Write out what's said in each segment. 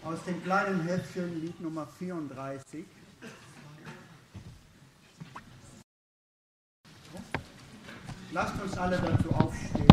aus dem kleinen Heftchen Lied Nummer 34. Lasst uns alle dazu aufstehen.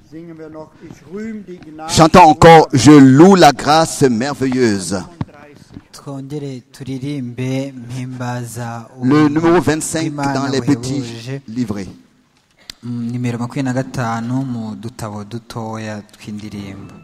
singen wir noch, ich rühm die Gnade. Chantons encore Je loue la grâce merveilleuse. 35. twongere turirimbe mpimbaza uwo Le numéro 25 Imana dans les petits wihebuje. livrets. Mm, nimero makumyabiri na gatanu mu dutabo dutoya tw'indirimbo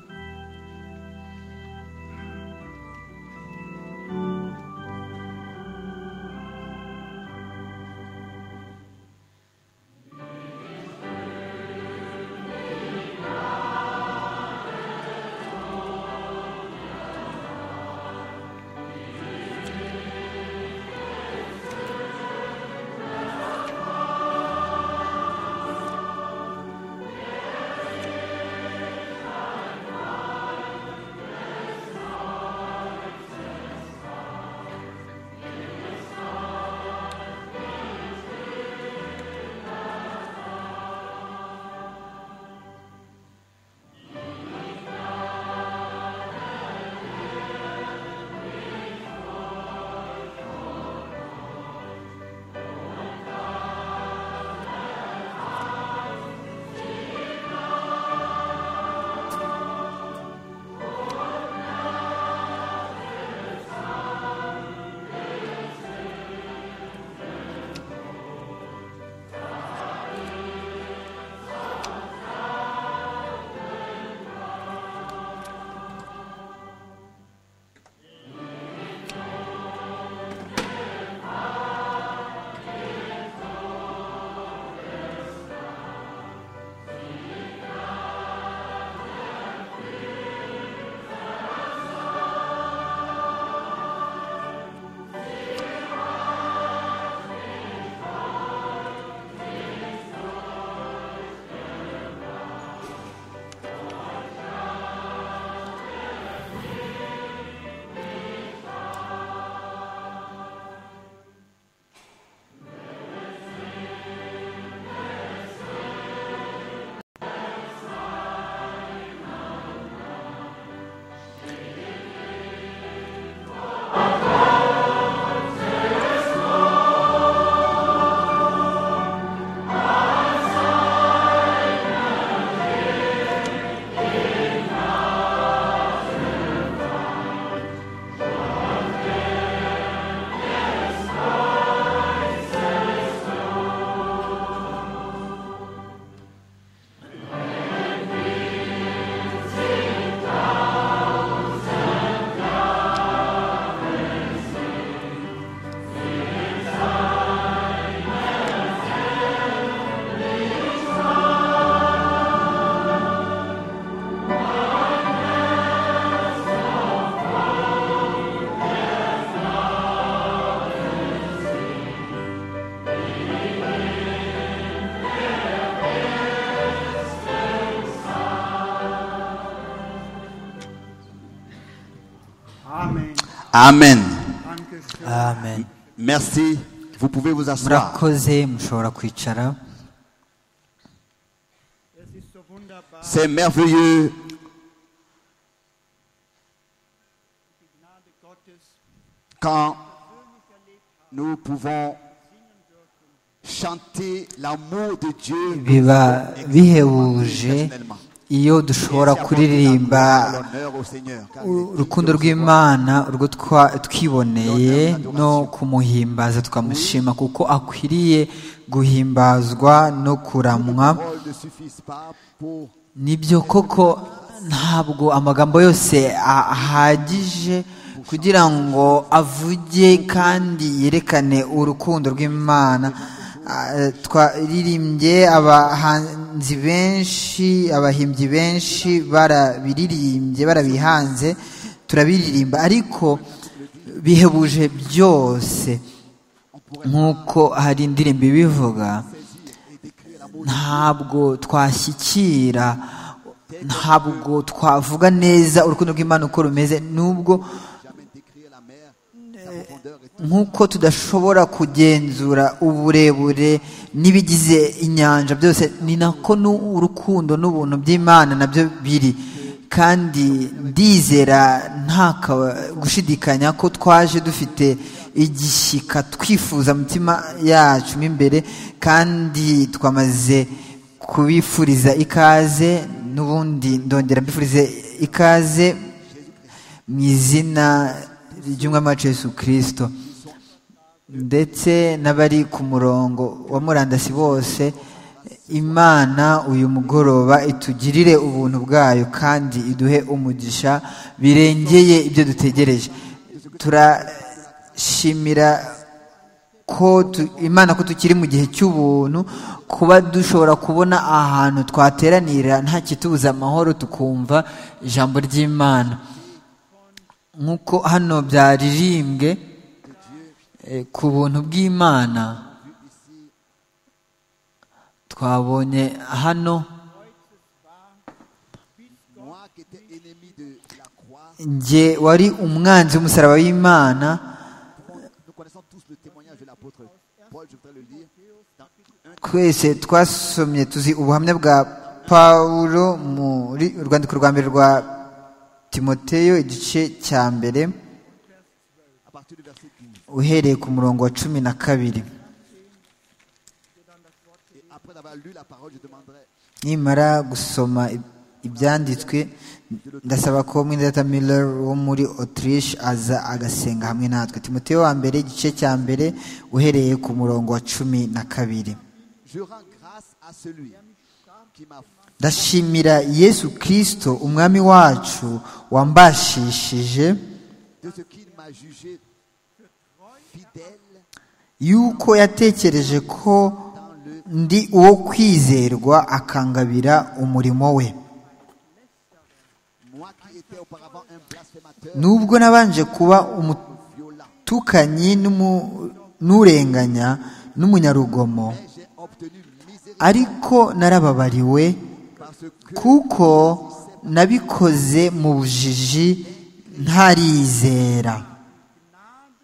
Amen. Amen. Dankeschön. amen Merci. Vous pouvez vous asseoir. murakoze mushobora kwicara Es ist so wunderbar, C'est merveilleux die Gnade Gottes quand persönlich erlebt haben, nous pouvons chanter l'amour de biba Dieu bihebuje exceptionnellement. iyo dushobora Et c'est kuririmba apporter l'honneur au Seigneur, car il est u- digne urukundo de recevoir rw'imana urwo twa- twiboneye no kumuhimbaza tukamushima kuko akwiriye guhimbazwa no kuramwa La parole ne suffise pas pour nibyo koko ntabwo amagambo yose a- ahagije kugira ngo avuge kandi yerekane urukundo rw'imana Ah, twaririmbye abahanzi benshi abahimbyi benshi barabiririmbye barabihanze turabiririmba ariko bihebuje byose nk'uko hari indirimbo ibivuga ntabwo twashyikira ntabwo twavuga neza urukundo rw'imana uko rumeze nubwo jamais décrire la mer, sa profondeur et nk'uko tudashobora kugenzura uburebure n'ibigize inyanja byose ni nako nu- urukundo n'ubuntu by'imana nabyo biri kandi ndizera nta ka- gushidikanya ko twaje dufite igishyika twifuza mu mitima yacu mo imbere kandi twamaze kubifuriza ikaze n'ubundi ndongera mbifurize ikaze mu izina ry'umwami wacu Yesu kirisito ndetse n'abari ku murongo wa murandasi bose imana uyu mugoroba itugirire ubuntu bwayo kandi iduhe umugisha birengeye ibyo dutegereje turashimira ko tu- imana ko tukiri mu gihe cy'ubuntu kuba dushobora kubona ahantu twateranira nta kitubuza amahoro tukumva ijambo ry'imana nk'uko hano byaririmbwe eh, ku buntu bw'imana twabonye hano Moi qui étais ennemi de la croix, njye wari umwanzi w'umusaraba w'imana nous connaissons tous le témoignage de l'apôtre Paul, je voudrais le lire. Dans un- twese twasomye tuzi ubuhamya bwa pawulo muri urwandiko rwa mbere rwa timoteyo igice cya mbere à partir du verset 15. uhereye ku murongo wa cumi na kabiri Et après avoir lu la parole, je demanderai nimara gusoma ib- ibyanditswe ndasaba ko mwindata miller wo muri autriche aza agasenga hamwe natwe timoteyo wa mbere igice cya mbere uhereye ku murongo wa cumi na kabiri Je rends grâce à celui qui m'a ndashimira yesu kirisito umwami wacu wambashishije de ce qu'il m'a jugé fidèle yuko yatekereje ko ndi uwo kwizerwa akangabira umurimo we Moi qui étais auparavant un blasphémateur nubwo nabanje kuba violent, umutukanyi n'umu- n'urenganya n'umunyarugomo mais j'ai obtenu miséricorde ariko narababariwe parce que kuko nabikoze mu bujiji ntarizera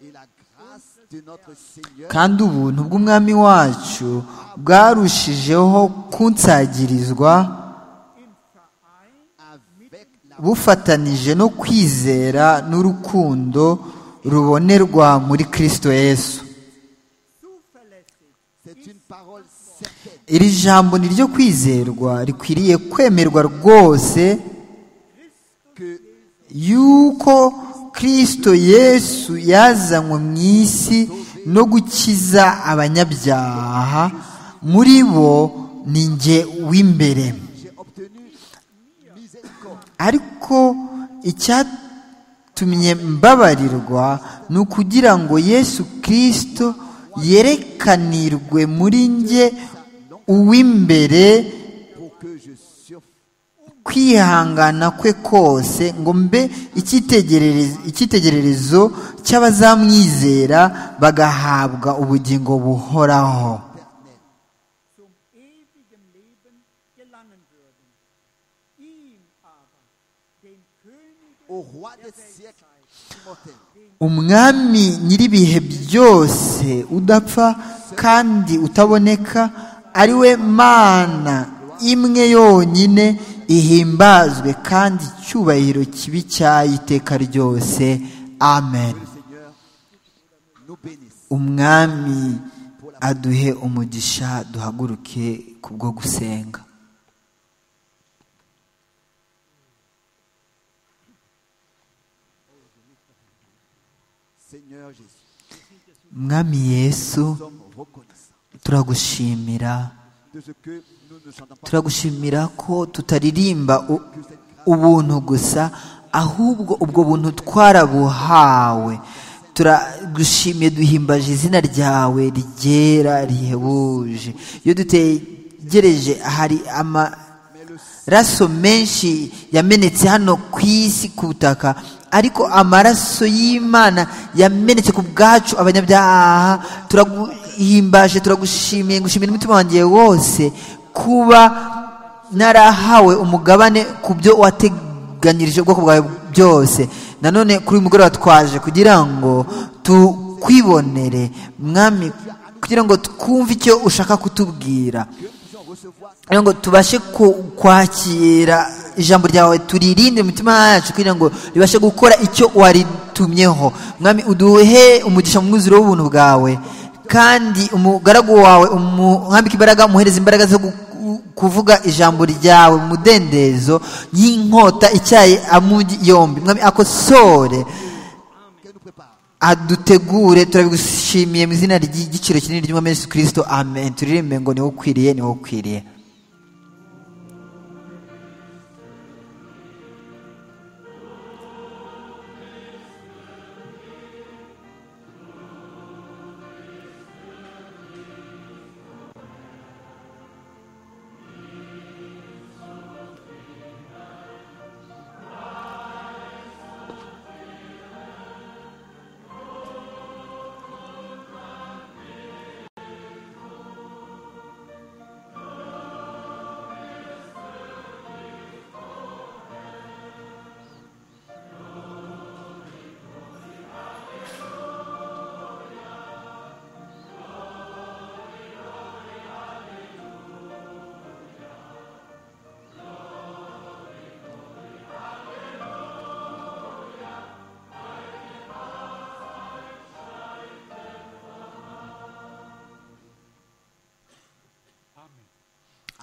et la grâce de notre Seigneur kandi ubuntu bw'umwami wacu bwarushijeho kunsagirizwa avec la bufatanije no kwizera n'urukundo rubonerwa muri kirisito yesu c'est une parole certaine iri jambo ni ryo kwizerwa rikwiriye kwemerwa rwose que yuko kirisito yesu yazanywe mu isi no gukiza abanyabyaha muri bo ni jye w'imbere j'ai obtenu miséricorde ariko icyatumye mbabarirwa ni ukugira ngo yesu kirisito yerekanirwe muri njye uw'imbere pour que je surfasse kwihangana kwe kose ngo mbe icyitegererezo- icyitegererezo cy'abazamwizera bagahabwa ubugingo buhoraho zum ewigen Leben gelangen würden. Ihm aber, dem Könige au roi des siècles immortel. umwami nyir'ibihe byose udapfa kandi utaboneka ari we mana imwe yonyine ihimbazwe kandi icyubahiro kibi cy'ayiteka ryose amen Seigneur nous bénisse umwami aduhe umugisha duhaguruke kubwo gusenga Seigneur Jésus mwami yesu nous sommes reconnaissants turagushimira de ce que nous ne chantons pas turagushimira ko tutaririmba u- ubuntu gusa ahubwo ubwo buntu twarabuhawe turagushimiye duhimbaje izina ryawe ryera rihebuje iyo dutegereje hari amaraso menshi yamenetse hano ku isi ku butaka ariko amaraso y'imana yamenetse ku bwacu abanyabyaha turaguhimbaje turagushimiye ngushimira umutima wanjye wose kuba narahawe umugabane ku byo wateganyirije ubwoko bwawe byose nanone kuri uyu mugoroba twaje kugira ngo tukwibonere mwami kugira ngo twumve icyo ushaka kutubwira kugira ngo tubashe ku- kwakira ijambo ryawe turirinde mu mitima yacu kugira ngo ribashe gukora icyo waritumyeho mwami uduhe umugisha mu mwuzure w'ubuntu bwawe kandi umugaragu wawe umwambike imbaraga umuhereze imbaraga zo gu- ku- kuvuga ijambo ryawe mu mudendezo y'inkota icyaye amugi yombi mwami akosore qu'elle nous prépare. adutegure turabigushimiye mu izina ry'igiciro kinini ry'umwami yesu kirisito amen turirimbe ngo niwo ukwiriye niwo ukwiriye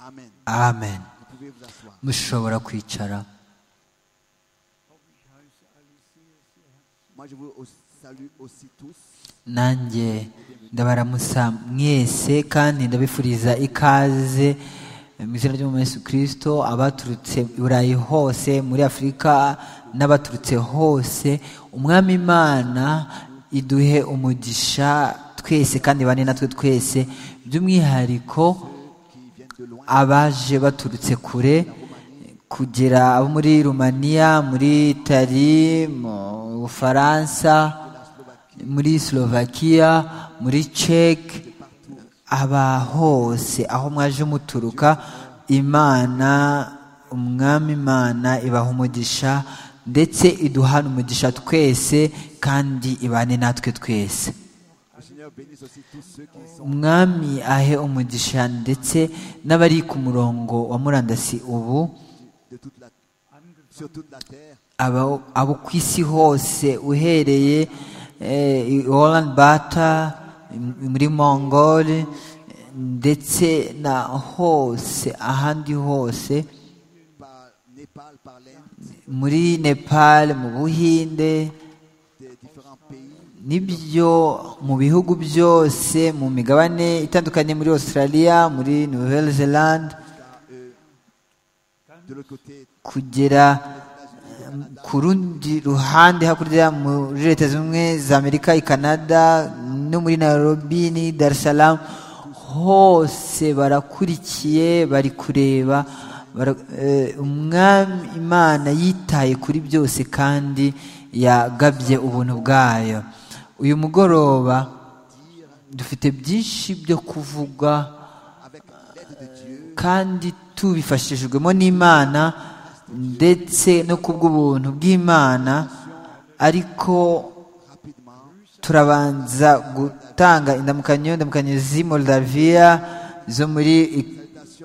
Amen. amen Vous pouvez vous asseoir. mushobora kwicara Moi, je vous au- salue aussi tous. nanjye ndabaramusa mwese kandi ndabifuriza ikaze mu izina ry'umwami yesu kirisito abaturutse i burayi hose muri afurika n'abaturutse hose umwami imana iduhe umugisha twese kandi bane natwe twese by'umwihariko qui viennent de loin. abaje baturutse kure kugera abo muri rumaniya muri itali mu bufaransa muri slovakia muri ceke aba hose aho mwaje muturuka imana umwami imana ibaha umugisha ndetse iduhana umugisha twese kandi ibane natwe twese Le Seigneur bénisse aussi tous ceux qui sont umwami ahe umugisha ndetse n'abari ku murongo wa murandasi ubu de toute la, sur toute la terre. abo abo ku isi hose uhereye oranje bata muri mongole ndetse na hose ahandi hose par Népal, par l'Inde, muri nepal mu buhinde des différents pays, nibyo mu bihugu byose mu migabane itandukanye muri australia muri nouvelle zelande de l'autre côté, kugera um, ku rundi ruhande hakurya muri leta zimwe za amerika i canada no muri nairobi ni dar es salaam hose barakurikiye bari kureba bara- eh, umwami imana yitaye kuri byose kandi yagabye ubuntu bwayo uyu mugoroba dufite byinshi byo kuvuga avec l'aide de Dieu, kandi tubifashijwemo n'imana ndetse no ku bw'ubuntu bw'imana ariko rapidement, turabanza gutanga indamukanyo indamukanyo z'i moldaviya zo muri Ik-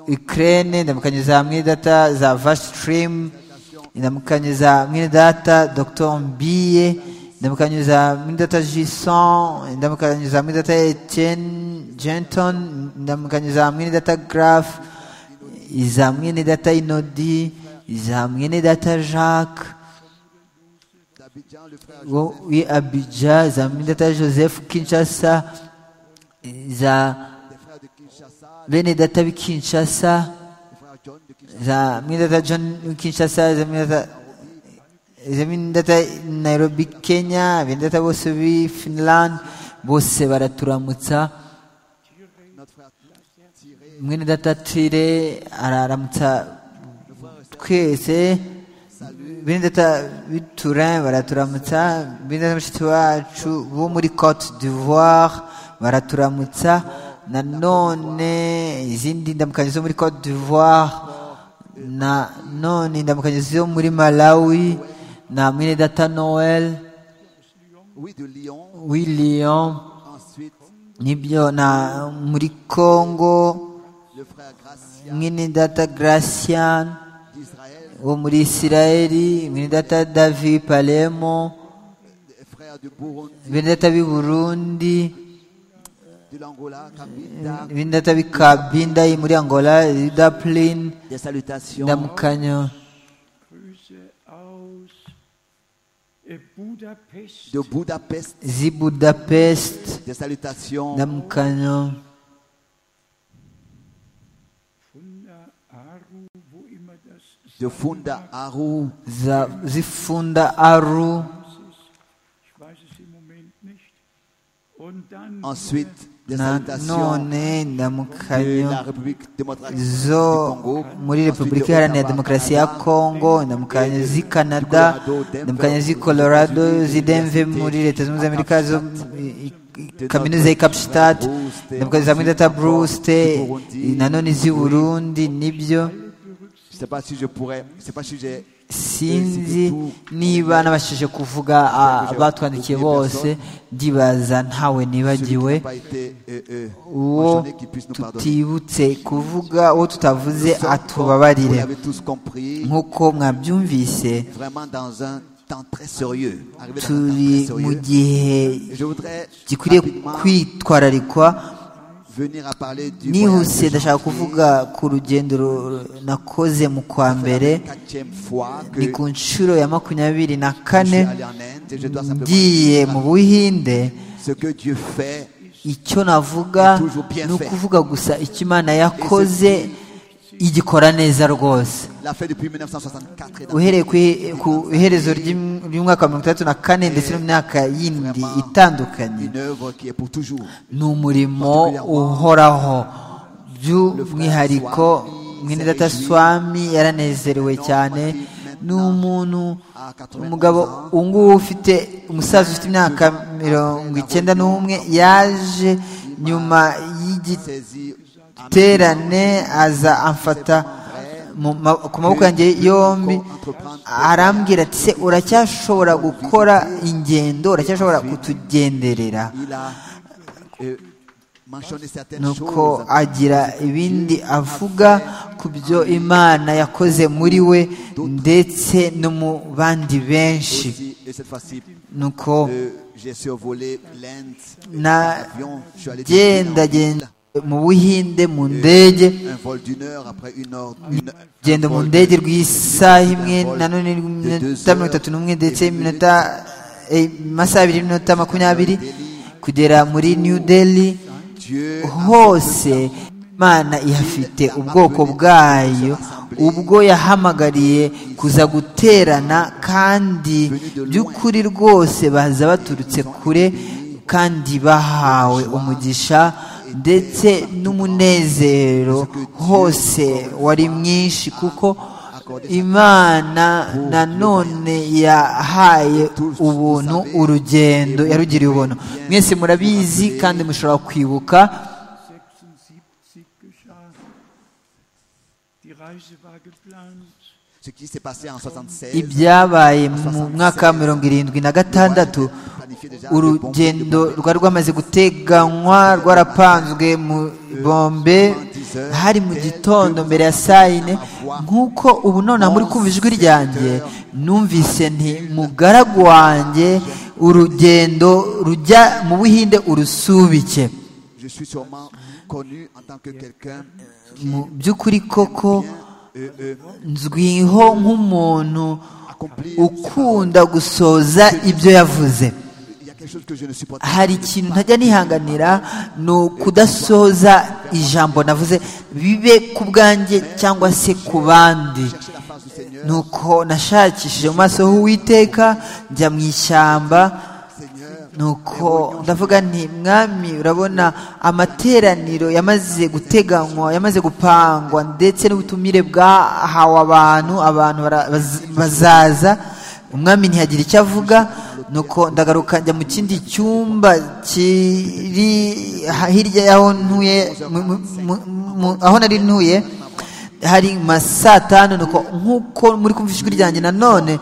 ukraine indamukanyo za mwidata za vashitirimu indamukanyo za mwidata dr mbiye indamukanyo za mwidata jison indamukanyo za mwidata etienne jenton indamukanyo za mwidata graph iza mwene data inodi iza mwene data jacques d'Abidjan, le frère Joseph, wo wi abidja iza mwene data joseph kinshasa iza des frères de Kinshasa, bene data b'i kinshasa le frère John de Kinshasa, iza mwene data john w'i kinshasa iza mwene data iza mwene data nairobi kenya bene data bose b'i finland bose baraturamutsa notre frère Tiré, mwene data tire araramutsa twese bene data b'iturin baraturamutsa bene data mushiki wacu bo muri cote d'ivoire baraturamutsa nanone izindi ndamukanyo zo muri cote d'ivoire na none indamukanyo zo muri malawi na mwene data noel oui, de Lyon, william ensuite, nibyo na muri congo le frère Gracia mwene data gracian d'Israël, wo muri isirayeli mwene data david palemo des frères de Burundi, benedata b'i burundi de l'Angola, Kabinda, bindata bikabindayi muri angola daplin des salutations ndamukanyo Grüße aus äh, Budapest. de Budapest, zi budapest des salutations ndamukanyo Funda Aru, wo immer das ist. de Funda Aru, za zifunda aru Ich weiß es im Moment nicht. Und dann ensuite des na salutations de la none ndamukanyo République démocratique du zo Congo, muri ensuite repubulika de iharanira Ottawa, demokarasi ya Canada, kongo ndamukanyo zi canada ndamukanyo zi colorado zi denve muri leta zunze ubumwe za amerika zo i- i- kaminuza y'i capstat ndamukanyo za mwidata bruste i- nanone z'i burundi nibyo Je ne sais pas si je pourrais, je ne sais pas si j'ai sinzi niba nabashije kuvuga ah, abatwandikiye bose ndibaza ntawe celui qui n'a nibagiwe pas été euh, euh, uwo mentionné qui puisse nous pardonner. tutibutse kuvuga uwo tutavuze Nous sommes, comme vous atubabarire l'avez tous compris, nk'uko mwabyumvise vraiment dans un temps très sérieux. Arrivé dans un temps turi très mu sérieux. gihe Je voudrais gikwiriye rapidement kwitwararikwa venir à parler du nihuse janvier. ndashaka kuvuga ku rugendo ru- nakoze mu kwa mbere C'est la quatrième fois que ni ku nshuro ya makumyabiri na je suis kane allé en Inde et je dois simplement ngiye mu dire buhinde ce que Dieu fait icyo navuga ni ukuvuga gusa icyo imana yakoze igikora neza rwose l'a fait depuis 1964 et dans uhereye kwi- ku iherezo ry'im- ry'umwaka wa mirongo itandatu na kane ndetse no mu myaka yindi itandukanye une œuvre qui est pour toujours. ni umurimo uhoraho by'umwihariko mwene data swami yaranezerewe cyane ni umuntu umugabo ubungubu ufite umusaza ufite imyaka mirongo icyenda n'umwe yaje nyuma y'igiti Saisi à terane aza amfata mu ma- ku maboko yanjye yombi arambwira ati se uracyashobora gukora ingendo uracyashobora kutugenderera Il a euh, mentionné certaines nuko choses. agira ibindi avuga ku byo imana yakoze muri we ndetse no mu bandi benshi Aussi, et cette fois-ci, nuko euh, j'ai survolé l'Inde Na- par avion. Je suis allé de Chine gendagenda mu buhinde mu ndege en Inde. un vol d'une heure après une heure. Une, genda un mu vol ndege de- rw'isaha imwe vol na none de deux iminota mirongo heures itatu n'umwe et ndetse dix iminota eh, amasaha abiri n'iminota makumyabiri kugera muri new delhi minutes. Dieu a hose imana ihafite ubwoko bwayo ubwo yahamagariye kuza guterana kandi by'ukuri rwose baza baturutse kure kandi bahawe umugisha ndetse n'umunezero hose wari mwinshi kuko imana nanone yahaye ubuntu urugendo yarugiriye ubuntu mwese murabizi kandi mushobora kwibuka 76 geschah. Die Reise war geplant. ce qui s'est passé en 76. ibyabaye mu mwaka wa mirongo irindwi na gatandatu urugendo rwari rwamaze guteganywa rwarapanzwe mu bombe hari mu gitondo mbere ya saa yine nk'uko ubu nonaha muri kumva ijwi ryanjye numvise nti mugaragu wanjye urugendo rujya mu buhinde urusubike Je suis sûrement connu en tant que quelqu'un mu by'ukuri koko euh, euh, nzwiho nk'umuntu accompli. ukunda gusoza ibyo yavuze Il y a quelque chose que je ne supporte pas. hari ikintu ntajya nihanganira ni ukudasoza ijambo navuze bibe ku bwanjye cyangwa se ku bandi Chercher la face du Seigneur. nuko nashakishije mu maso h'uwiteka njya mu ishyamba Seigneur, nuko ndavuga nti mwami urabona amateraniro yamaze guteganywa yamaze gupangwa ndetse n'ubutumire bwahawe abantu abantu bara- baz- bazaza umwami ntiyagira icyo avuga nuko ndagaruka njya mu kindi cyumba kiri ha- hirya y'aho ntuye mu- mu- mu- mu- aho nari ntuye hari nka saa tanu nuko nk'uko muri kumva ijwi ryanjye nanone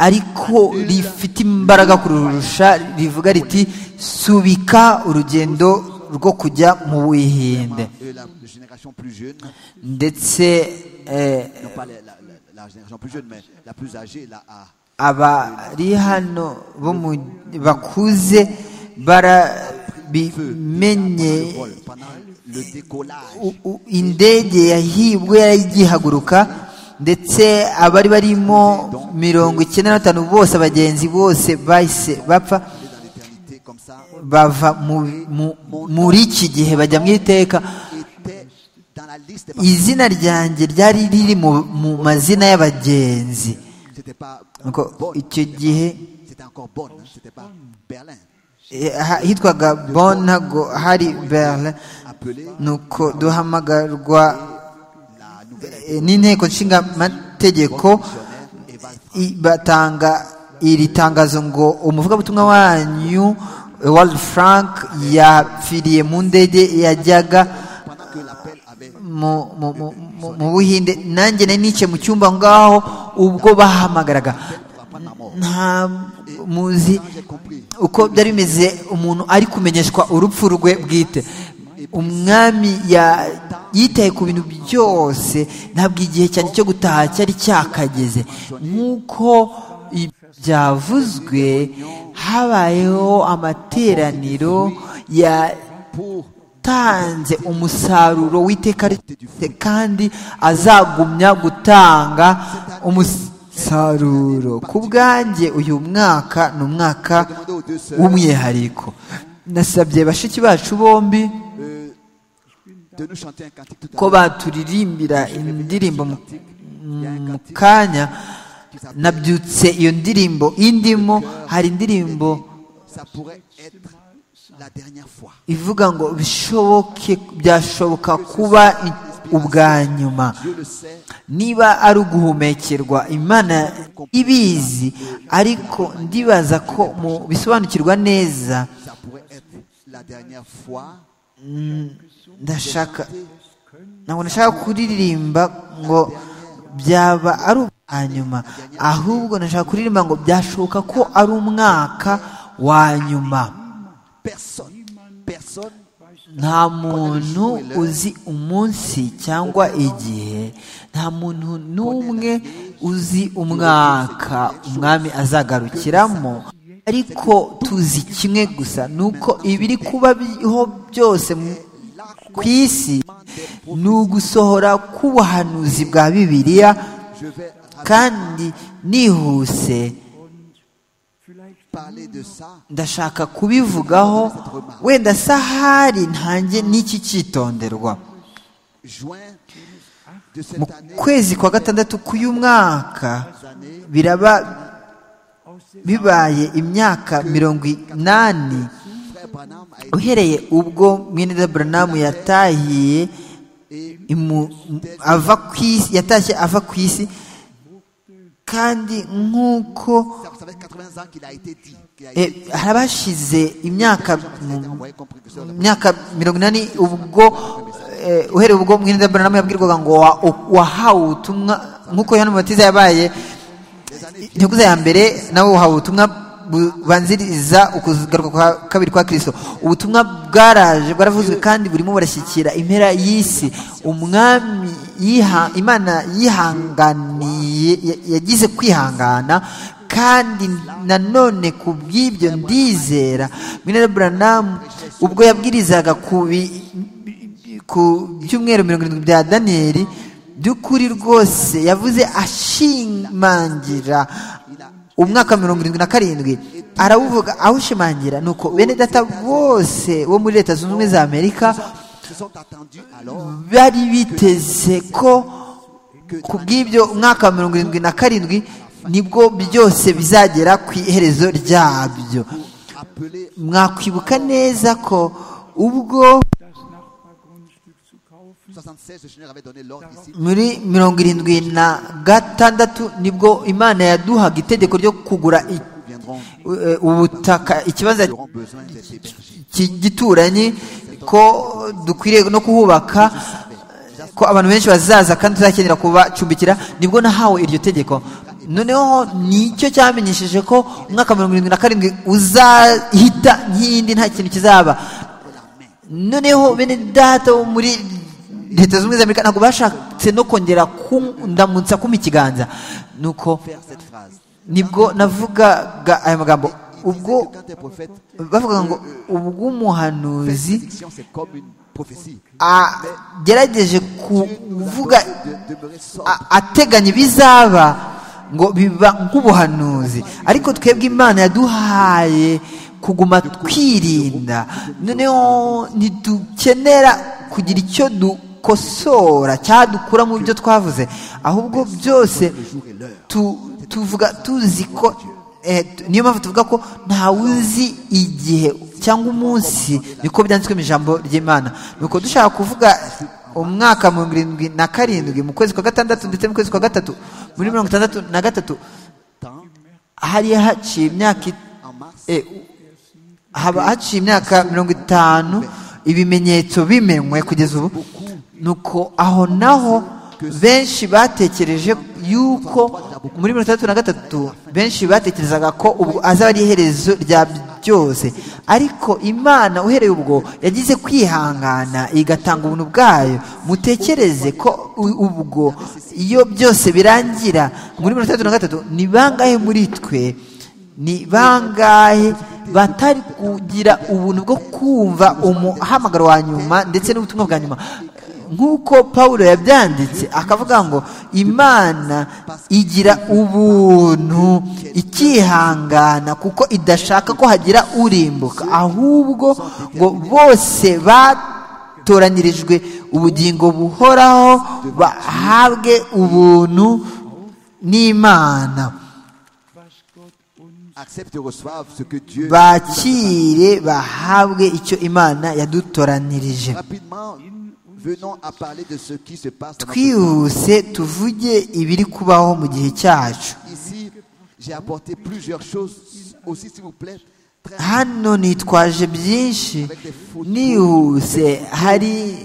ariko rifite imbaraga kurusha rivuga riti subika urugendo rwo kujya mu buhinde euh, la génération plus jeune, ndetse eh, non pas la, la- la- la génération plus jeune, mais la plus âgée, la A. abari hano bo mu- bakuze bara feu déjà bimenye pendant le vol, pendant le décollage. u- u- indege yahibwe yari igihaguruka ndetse abari barimo mirongo icyenda na batanu bose abagenzi bose bahise bapfa On est dans l'éternité comme ça. bava mu- mu- muri iki gihe bajya mu iteka Était dans la liste. izina ryanjye ryari riri mu mu mazina y'abagenzi C'était pas Nuko bonne. icyo gihe C'était encore bonne. hein, C'était pas Berlin. eh, ha- hitwaga bon ntago hari berlin Appelé nuko duhamagarwa la nouvelle eh, n'inteko nshingamategeko i- batanga iri tangazo ngo umuvugabutumwa wanyu eh, World Frank yapfiriye mu ndege yajyaga pendant que l'appel avait mu- mu- mu- mu- mu buhinde nanjye nari nicaye mu cyumba ngaho ubwo bahamagaraga pour apprendre ma mort. nta muzi Quand j'ai compris, uko byari bimeze umuntu ari kumenyeshwa urupfu rwe bwite umwami ya- yitaye ku bintu byose ntabwo igihe cyane cyo gutaha cyari cyakageze nk'uko i- byavuzwe habayeho amateraniro yatanze umusaruro w'iteka ryose kandi azagumya gutanga umusaruro ku bwanjye uyu mwaka ni umwaka w'umwihariko nasabye bashiki bacu bombi de nous chanter un cantique tout à ko l'heure baturirimbira indirimbo mu mu kanya nabyutse iyo ndirimbo indimo hari indirimbo ça pourrait être la dernière fois. ivuga ngo bishoboke byashoboka kuba i- ubwa nyuma Dieu le sait, niba ari uguhumekerwa imana ibizi ariko ndibaza ko mu bisobanukirwa neza ça pourrait être la dernière fois. ndashaka ntabwo nashaka kuririmba ngo byaba ari hanyuma ahubwo nashaka kuririmba ngo byashoboka ko ari umwaka wa nyuma Personne, personne nta muntu uzi umunsi cyangwa igihe nta muntu n'umwe uzi umwaka umwami azagarukiramo ariko tuzi kimwe gusa ni uko ibiri kubaho byose mu- ku isi ni ugusohora k'ubuhanuzi bwa bibiliya kandi nihuse parler de ça. ndashaka kubivugaho wenda sahari ntange n'iki cyitonderwa Juin de mu cette année, kwezi kwa gatandatu k'uyu mwaka biraba bibaye imyaka mirongo inani frère Branham a été uhereye ubwo mwene Branham yatahiye et imu- ava ku isi yatashye ava ku isi kandi nk'uko ça, ça fait 80 ans qu'il a été dit. qu'il a eh, été dit. hari abashize imyaka Il a été mu- envoyé comme précurseur de mu myaka mirongo inani ubwo eh, uhereye ubwo mwene Branham yabwirwaga ngo wa- wahawe ubutumwa nk'uko Yohana Umubatiza yabaye ntiyakuze ya mbere nawe wahawe ubutumwa bubanziriza ukugaruka kwa kabiri kwa kirisito ubutumwa bwaraje bwaravuzwe kandi burimo burashyikira impera y'isi umwami yiha- imana yihanganiye ya- yagize kwihangana kandi nanone ku bw'ibyo ndizera minara buranamu ubwo yabwirizaga ku bi- ku byumweru mirongo irindwi bya daniyeli by'ukuri rwose yavuze ashimangira umwaka mirongo irindwi na karindwi arawuvuga awushimangira nuko bene data bose bo muri leta zunze ubumwe za amerika se sont attendus alors bari biteze ko ku bw'ibyo umwaka wa mirongo irindwi na karindwi nibwo byose bizagera ku iherezo ryabyo appelés mwakwibuka neza ko ubwo das Nachbargrundstück zu kaufen. 76 le Seigneur avait donné l'ordre ici muri mirongo irindwi na gatandatu nibwo imana yaduhaga itegeko ryo kugura i- viendront eh, ubutaka ikibanza auront besoin des hébergés ki- gituranyi ko dukwiriye no kuhubaka ko abantu benshi bazaza kandi tuzakenera kubacumbikira nibwo nahawe iryo tegeko noneho nicyo cyamenyesheje ko umwaka mirongo irindwi na karindwi uzahita nk'indi nta kintu kizaba noneho bene data bo muri leta zunze ubumwe za amerika ntabwo bashatse no kongera kundamutsa kumpa ikiganza nuko faire cette phrase nibwo navugaga aya magambo il disait ubwo que quand un prophète bavuga ngo fait une ubw'umuhanuzi prédiction, c'est comme une prophétie. agerageje Dieu nous kuvuga accorde de demeurer sobre. a- ateganya ibizaba ngo biba nk'ubuhanuzi ariko twebwe imana yaduhaye kuguma twirinda noneho ntidukenera kugira icyo dukosora cyangwa dukura mu byo twavuze ahubwo byose tu- tuvuga tuzi ko eh, tu- niyo mpamvu tuvuga ko ntawe uzi igihe cyangwa umunsi niko byanditswe mu ijambo ry'imana nuko dushaka kuvuga umwaka mu birindwi na karindwi mu kwezi kwa gatandatu ndetse mu kwezi kwa gatatu muri mirongo itandatu na gatatu Tant, hari haciye imyaka it- en mars, eh, haba haciye imyaka mirongo itanu ibimenyetso bimenywe kugeza ubu nuko aho naho benshi batekereje yuko muri mirongo itandatu na gatatu benshi batekerezaga ko ubwo azaba ari iherezo rya byose ariko imana uhereye ubwo yagize kwihangana igatanga ubuntu bwayo mutekereze ko u- ubwo iyo byose birangira muri mirongo itandatu na gatatu ni bangahe muri twe ni bangahe batari kugira ubuntu bwo kumva umuhamagaro wa nyuma ndetse n'ubutumwa bwa nyuma nk'uko pawulo yabyanditse akavuga ngo imana igira ubuntu ikihangana kuko idashaka ko hagira urimbuka ahubwo ngo bose batoranyirijwe ubugingo buhoraho bahabwe ubuntu n'imana was Gott uns accepte et reçoive ce que Dieu bakire bahabwe icyo imana yadutoranirije Rapidement, venons à parler de ce qui se passe dans notre twihuse tuvuge ibiri kubaho mu gihe cyacu Ici, j'ai apporté plusieurs choses aussi, s'il vous plaît. Très hano nitwaje byinshi nihuse hari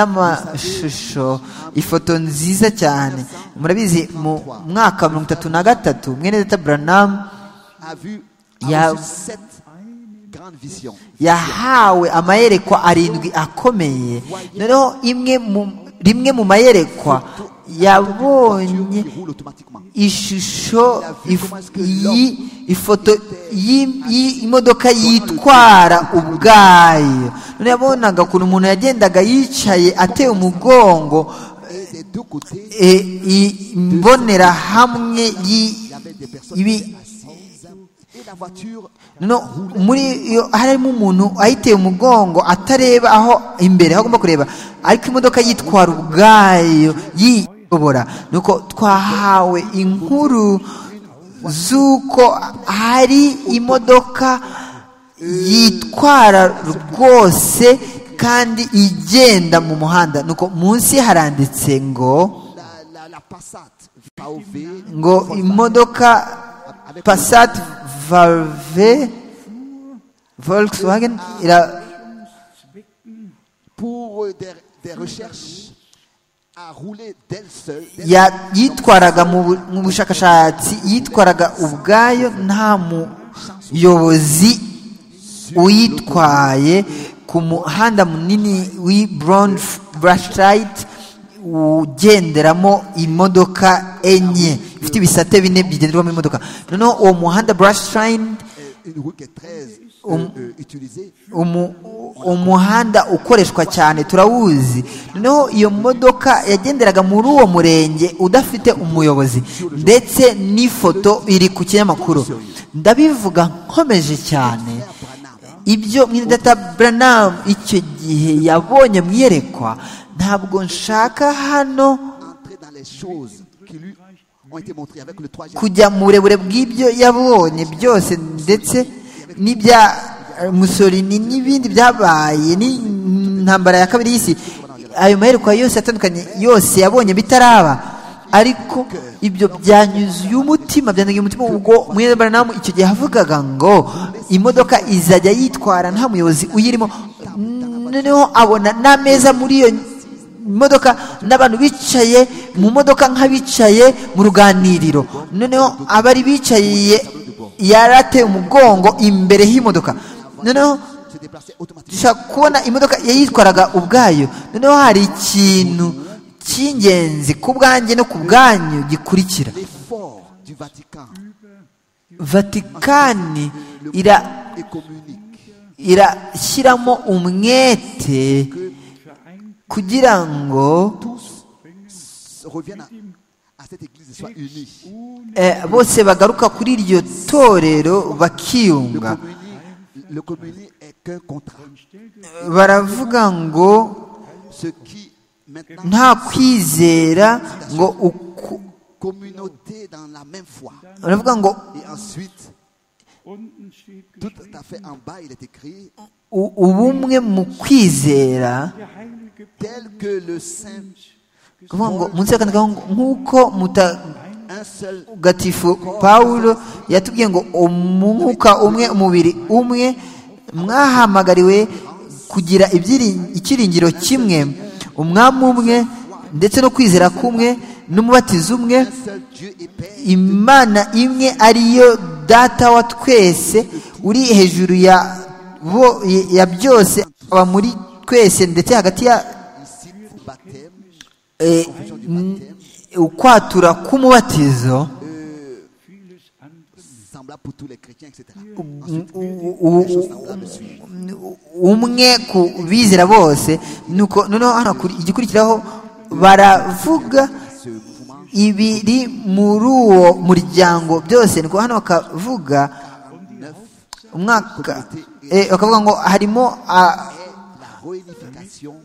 n'amashusho ifoto nziza cyane murabizi mu mwaka wa mirongo itatu na gatatu mwene data buranamu a vu Il y a- a reçu sept grandes visions. yahawe amayerekwa arindwi akomeye noneho imwe mu- rimwe mu mayerekwa qui yabonye roule automatiquement. ishusho if- yi- ifoto y'i- y'i- imodoka yitwara ubwayo none yabonaga ukuntu umuntu yagendaga yicaye ateye umugongo Et des deux côtés, e, i- imbonerahamwe il y yi- avait des personnes qui ibi étaient assises. Et la voiture, no muri iyo harimo umuntu ayiteye umugongo atareba aho imbere aho agomba kureba ariko imodoka yitwara ubwayo yiyobora nuko twahawe inkuru z'uko hari imodoka yitwara rwose kandi igenda mu muhanda nuko munsi haranditse ngo la, la, la passate, VAOV, ngo imodoka Passat Valve Volkswagen ira- zwicken, pour euh, des, des recherches, a roulé d'elle seule. d'elle ya- yitwaraga mu bu- mu bushakashatsi yitwaraga ubwayo nta muyobozi uyitwaye ku muhanda munini w'i brown brashlight ugenderamo imodoka enye ifite ibisate bine bigenderwamo imodoka noneho uwo muhanda brashlight seule. Euh, une route qui est très euh, euh, utilisée. umu- umuhanda ukoreshwa cyane turawuzi noneho iyo modoka yagenderaga muri uwo murenge udafite umuyobozi ndetse n'ifoto iri ku kinyamakuru ndabivuga nkomeje cyane ibyo mwidata buranamu icyo gihe yabonye mu iyerekwa ntabwo nshaka hano entrer dans les choses qui lui ont été montrées avec le troisième. kujya mu burebure bw'ibyo yabonye byose ndetse n'ibya eh, Mussolini n'ibindi byabaye n'intambara ya kabiri y'isi ayo maherekwa yose atandukanye yose yabonye bitaraba ariko ibyo byanyuzuye umutima byanyuzuye umutima ubwo mwebaranamu icyo gihe yavugaga ngo imodoka izajya yitwara nta muyobozi uyirimo noneho abona n'ameza muri iyo imodoka n'abantu bicaye mu modoka nk'abicaye mu ruganiriro noneho abari bicaye yarateye umugongo imbere y'imodoka noneho se déplacer automatiquement. dushaka kubona imodoka yayitwaraga ubwayo noneho hari ikintu cy'ingenzi ku bwanjye no ku bwanyu gikurikira L'effort du Vatican vatikani Le ira monde est communique. irashyiramo umwete vereint kugira ngo Tous reviennent à, à cette église et soient unis. ohne eh, bose bagaruka kuri iryo torero Le bakiyunga communie, le communie est qu'un contrat. baravuga ngo Ce qui maintenant nta kwizera ngo uku communauté dans la même foi. baravuga ngo Et ensuite, unten steht tout geschrieben, à fait en bas, il est écrit u- ubumwe mu kwizera der heilige tel que le Saint, kuvuga ngo munsi y'akandi ngo nk'uko mutagatifu un seul pawulo yatubwiye ngo umwuka umwe umubiri umwe mwahamagariwe kugira ibyiri- icyiringiro kimwe umwami umwe ndetse no kwizera kumwe n'umubatizo umwe un seul Dieu et Père, imana imwe ariyo data wa twese uri hejuru ya bo- ya byose aba muri twese ndetse hagati ya ici au baptême, eh, n- ukwatura k'umubatizo vieles andere nicht. semblable pour tous les chrétiens, etc. u- u- u- umwe ku bizera bose nuko noneho hano kuri- igikurikiraho baravuga Ce mouvement, ibiri muri uwo muryango byose nuko hano bakavuga umwaka eh, bakavuga ngo harimo ah, la réunification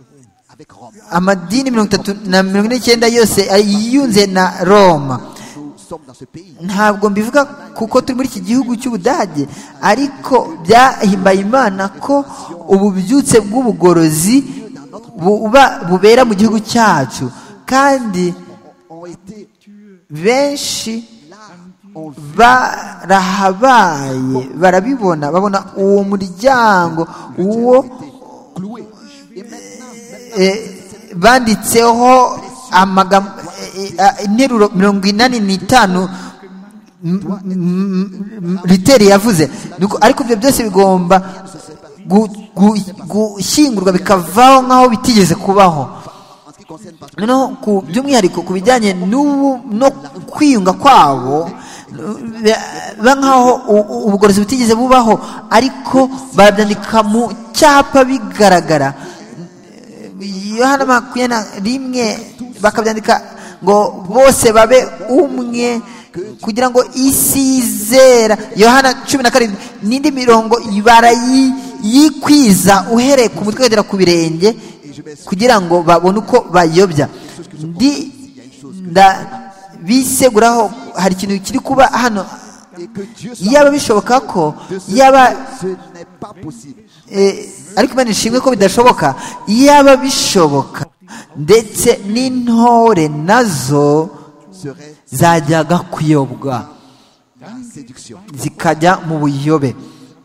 avec Rome. amadini mirongo itatu na mirongo ine n'icyenda yose yiyunze na roma Nous sommes dans ce pays. ntabwo mbivuga kuko turi muri iki gihugu cy'ubudage ariko byahimbaye imana ko ububyutse bw'ubugorozi buba bubera mu gihugu cyacu kandi Ont été benshi là, ont vu barahabaye barabibona babona uwo muryango uwo cloué. Et maintenant, maintenant, eh, banditseho amagambo eh, eh, interuro mirongo inani n'itanu m- m- m- riteri yavuze Nuko- ariko ibyo byose bigomba gu- gu- gushyingurwa bikavaho nk'aho bitigeze kubaho en ce qui concerne parce que noneho ku by'umwihariko ku bijyanye n'ubu no kwiyunga kwabo ba nk'aho u- u- ubugorozi butigeze bubaho ariko barabyandika mu cyapa bigaragara yohana makumyabiri na rimwe bakabyandika ngo bose babe umwe kugira ngo isi yizera yohana cumi na karindwi n'indi mirongo barayi- yikwiza uhereye ku mutwe ukagera ku birenge kugira ngo babone uko bayobya ndi ndabiseguraho hari ikintu kiri kuba hano et que Dieu soit yaba bishoboka ko de ce yaba ce n'est pas possible. Eh, ariko imana ishimwe ko bidashoboka iyaba bishoboka ndetse n'intore nazo Serait zajyaga kuyobwa la séduction, zikajya mu buyobe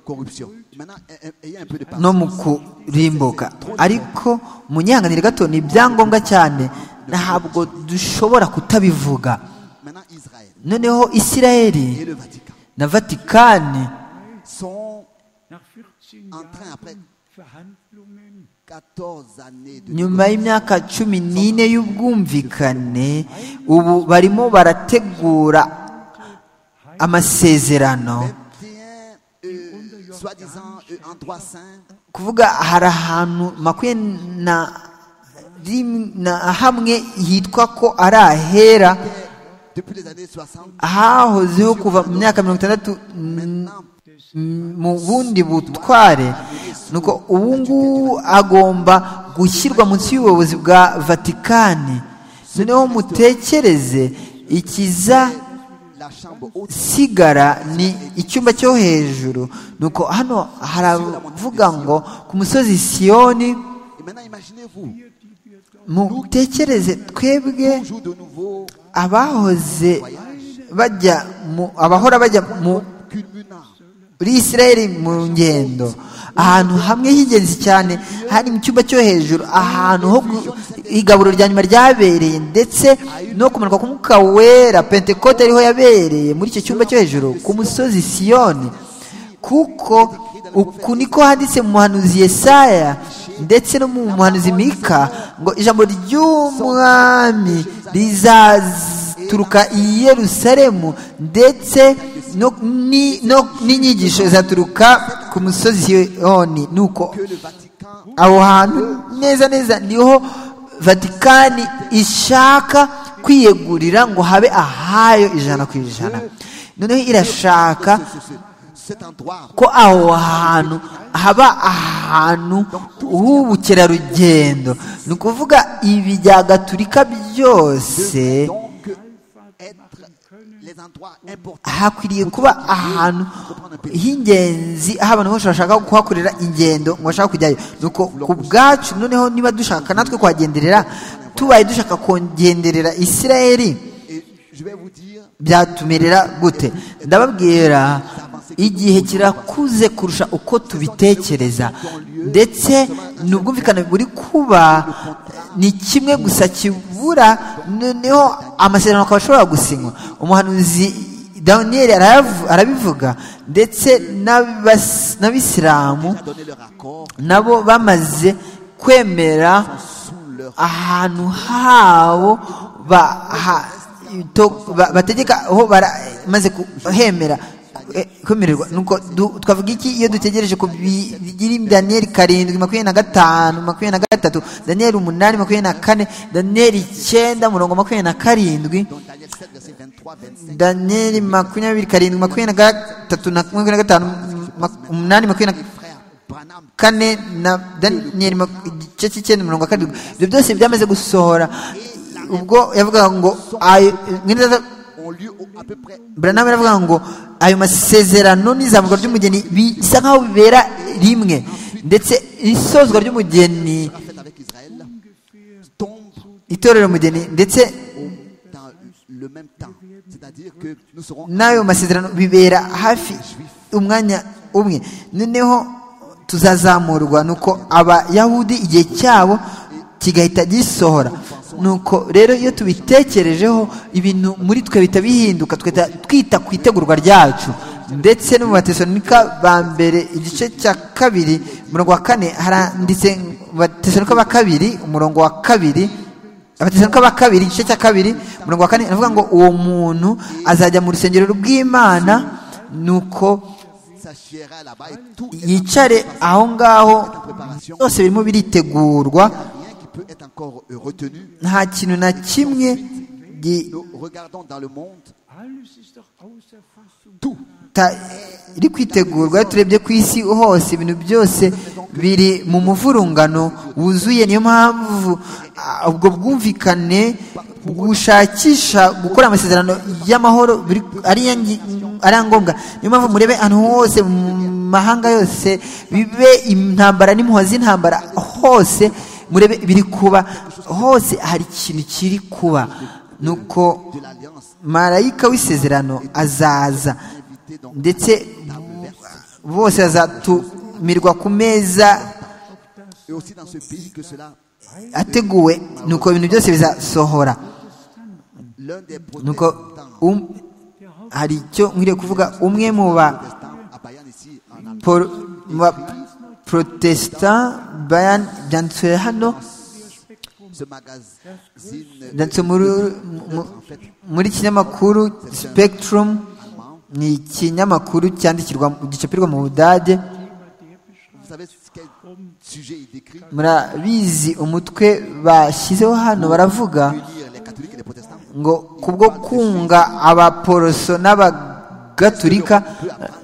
corruption. Maintenant, eh, eh, ayez un peu de no patience. mu kurimbuka ariko mu nyihanganire gato ni ibyangombwa cyane ntabwo dushobora kutabivuga Maintenant, Israël noneho et isirayeli le Vatican na vatikani sont Nach 14 en train, Jahren après Verhandlungen 14 années de nyuma y'imyaka cumi n'ine y'ubwumvikane ubu barimo barategura amasezerano 21, euh, soi-disant, euh, en droit saint, kuvuga hari ahantu makumyabiri na rim- na hamwe hitwa ko ari ahera eh, depuis les années 60, hahozeho kuva mu myaka mirongo itandatu mm, maintenant, mu bundi butware nuko ubu ngubu agomba gushyirwa munsi y'ubuyobozi bwa vatikani noneho mutekereze ikiza la chambre haute sigara ni icyumba cyo hejuru nuko hano haravuga ngo ku musozi siyoni Et maintenant, imaginez-vous, mutekereze twebwe toujours de nouveau, abahoze bajya mu abahora bajya mu- culminant, muri isirayeli mu ngendo ahantu hamwe h'ingenzi cyane hari mu cyumba cyo hejuru ahantu ho gu- igaburo rya nyuma ryabereye ndetse no kumanuka k'umwuka wera pentekote ariho yabereye muri icyo cyumba cyo hejuru ku musozi siyoni kuko uku niko handitse mu muhanuzi yesaya ndetse no mu muhanuzi mika ngo ijambo ry'umwami rizaza izaturuka i yerusalemu ndetse no- ni- no- n'inyigisho izaturuka ku musozi siyoni nuko que le Vatican aho hantu neza neza niho vatikani ishaka kwiyegurira ngo habe ahayo ijana ku ijana noneho irashaka ce- ce- cet endroit ko aho hantu haba ahantu h'ubukerarugendo ni ukuvuga ibi bya gaturika byose devrait donc être les endroits importants hakwiriye kuba ahantu h'ingenzi aho abantu bose bashaka kuhakorera ingendo ngo bashaka kujyayo nuko ku bwacu noneho niba dushaka natwe kuhagenderera tubaye dushaka kongenderera isirayeli et je vais vous dire byatumerera gute ndababwira igihe kirakuze kurusha uko tubitekereza ndetse n'ubwumvikane buri kuba ni kimwe gusa kibura noneho amasezerano akaba ashobora gusinywa umuhanuzi daniyeli arayavu- arabivuga ndetse n'abas- n'abisilamu donner leur accord nabo bamaze kwemera ahantu habo ba- ha- to- ba- bategeka aho baramaze kuhemera eh, kwemererwa nuko du- twavuga iki iyo dutegereje ku biri daniyeli karindwi makumyabiri na gatanu makumyabiri na gatatu daniyeli umunani makumyabiri na kane daniyeli icyenda murongo makumyabiri na karindwi donc Daniel 7 verset 23 25 daniyeli makumyabiri karindwi makumyabiri na gatatu na makumyabiri na gatanu mak- umunani makumyabiri na frère Branham kane na daniyeli mak- igice cy'icyenda mirongo karindwi ibyo byose byamaze gusohora ubwo yavugaga ngo ayo ont lieu au- à peu près buranamu yaravuga ngo ayo masezerano n'izamuka ry'umugeni bisa nk'aho bibera rimwe ndetse isozwa ry'umugeni sera fait avec Israël tombe itorero umugeni ndetse au- dans le même temps c'est-à-dire que nous serons n'ayo masezerano bibera hafi umwanya umwe noneho tuzazamurwa nuko abayahudi igihe cyabo kigahita gisohora nuko rero iyo tubitekerejeho ibintu muri twe bihita bihinduka twita twita ku itegurwa ryacu ndetse no mu batesonika ba mbere igice cya kabiri umurongo wa kane haranditse mu batesonika ba kabiri umurongo wa kabiri abatesanika ba kabiri igice cya kabiri umurongo wa kane aravuga ngo uwo muntu azajya mu rusengero rw'imana nuko s'assiera là-bas et tout est en- yicare aho ngaho byose birimo biritegurwa rien qui peut être encore euh, retenu nta kintu na kimwe gi- nous regardons dans le monde Alles ist doch außer Fassung. tout ta- iri kwitegurwa iyo turebye ku isi hose ibintu byose biri mu muvurungano wuzuye niyo mpamvu ah, ubwo bwumvikane gushakisha gukora amasezerano y'amahoro biri- ari iya ngi- ari iya ngombwa niyo mpamvu murebe ahantu hose mu mahanga yose bibe intambara n'impuhwe z'intambara hose murebe biri kuba hose hari ikintu kiri kuba nuko de l'alliance marayika w'isezerano azaza ndetse bose bazatumirwa ku meza et aussi dans ce pays que cela ateguwe nuko ibintu byose bizasohora l'un des nuko protestants um, hari icyo nkwiriye kuvuga umwe mu ba protestants à Bayern ici en Allemagne por- mu ba protestant bayan byanditswe hano ce magazine byanditswe muri, mu- muri kinyamakuru spectrum allemand ni ikinyamakuru cyandikirwa gicapirwa mu budage vous savez ce quel sujet il décrit murabizi umutwe bashyizeho hano baravuga unir les catholiques et les protestants ngo kubwo kunga abaporoso n'abagatulika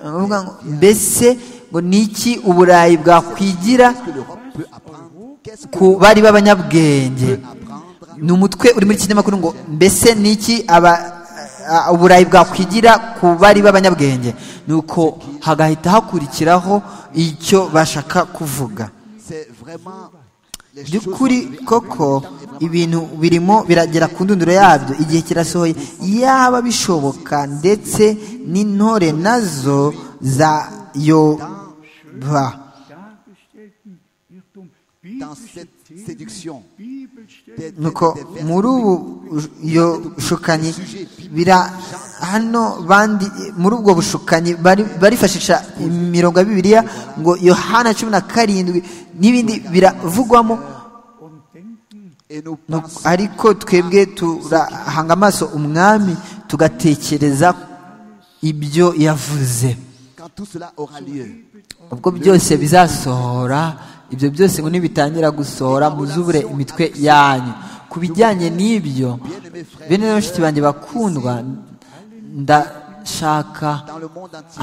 baravuga ngo, mbese ngo niki uburayi bwakwigira que l'Europe peut apprendre qu'est-ce ku bari b'abanyabwenge qu'apprendre ni umutwe uri muri kinyamakuru ngo mbese niki aba a- uburayi bwakwigira ku bari b'abanyabwenge nuko hagahita hakurikiraho icyo bashaka kuvuga c'est vraiment les choses sont by'ukuri arrivées en koko même temps et vraiment ibintu birimo biragera ku ndunduro yabyo igihe kirasohoye yaba bishoboka ndetse n'intore nazo zayoba Dargestellten Irrtum. dans cette Bibelstellen. séduction Bibelstellen. des, des, nuko des versets muri ubu yo- bushukanyi bira hano bandi muri ubwo bushukanyi bari- barifashisha imirongo ya bibiliya ngo yohana cumi na karindwi n'ibindi biravugwamo Und denken, et et nous No- pensons ariko twebwe turahanga amaso umwami tugatekereza ibyo yavuze quand tout cela aura lieu. ubwo byose bizasohora ibyo byose ngo nibitangira gusohora muzubure imitwe yanyu ku bijyanye n'ibyo bene rero bashiki banjye bakundwa ndashaka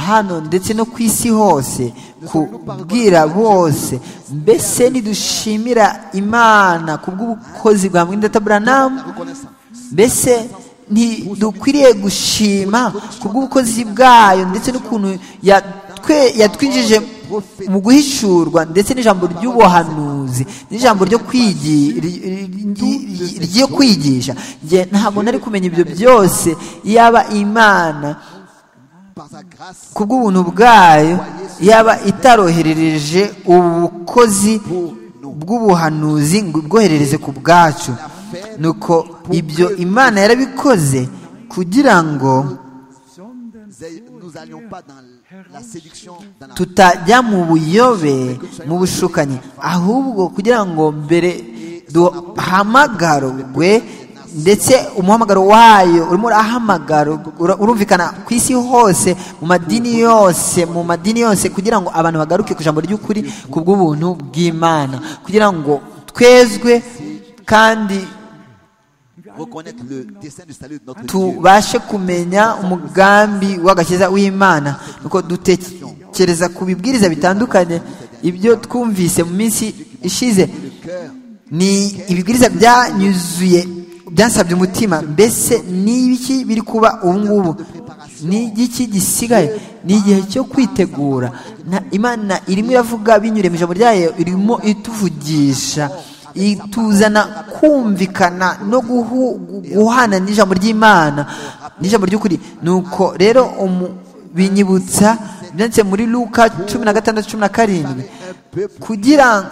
hano ndetse no ku isi hose kubwira bose mbese nidushimira imana ku bw'ubukozi bwa mwenda buranamu Reconnaissance. mbese ntidukwiriye gushima ku bw'ubukozi bwayo ndetse n'ukuntu yatwe- yatwinjije mu guhishurwa ndetse n'ijambo ry'ubuhanuzi n'ijambo ryo kwigi- ry- ry- ry- ryo kwigisha Njye ntabwo nari kumenya ibyo byose yaba imana Par sa grâce, ku bw'ubuntu bwayo yaba itaroherereje ubukozi bw'ubuhanuzi ngo ibwoherereze ku bwacu nuko ibyo imana yarabikoze kugira ngo sondern nous n'allions pas dans la séduction, dans la tutajya mu buyobe mu bushukanyi ahubwo kugira ngo mbere duhamagarwe ndetse umuhamagaro wayo urimo urahamagara ura- urumvikana ku isi hose mu madini yose mu madini yose kugira ngo abantu bagaruke ku ijambo ry'ukuri ku bw'ubuntu bw'imana kugira ngo twezwe kandi reconnaître le dessein du salut de notre Dieu. tubashe kumenya umugambi w'agakiza w'imana nuko dutekereza ku bibwiriza bitandukanye ibyo twumvise mu minsi ishize ni ibibwiriza byanyuzuye byasabye umutima mbese ni ibiki biri kuba ubu ngubu ni igiki gisigaye ni igihe cyo kwitegura Na- imana irimo iravuga binyuriye mu ijambo ryayo irimo ituvugisha ituzana kumvikana no guhu- gu- guhana n'ijambo ry'imana n'ijambo ry'ukuri nuko rero umu- binyibutsa byanditse muri luka cumi na gatandatu cumi na karindwi kugira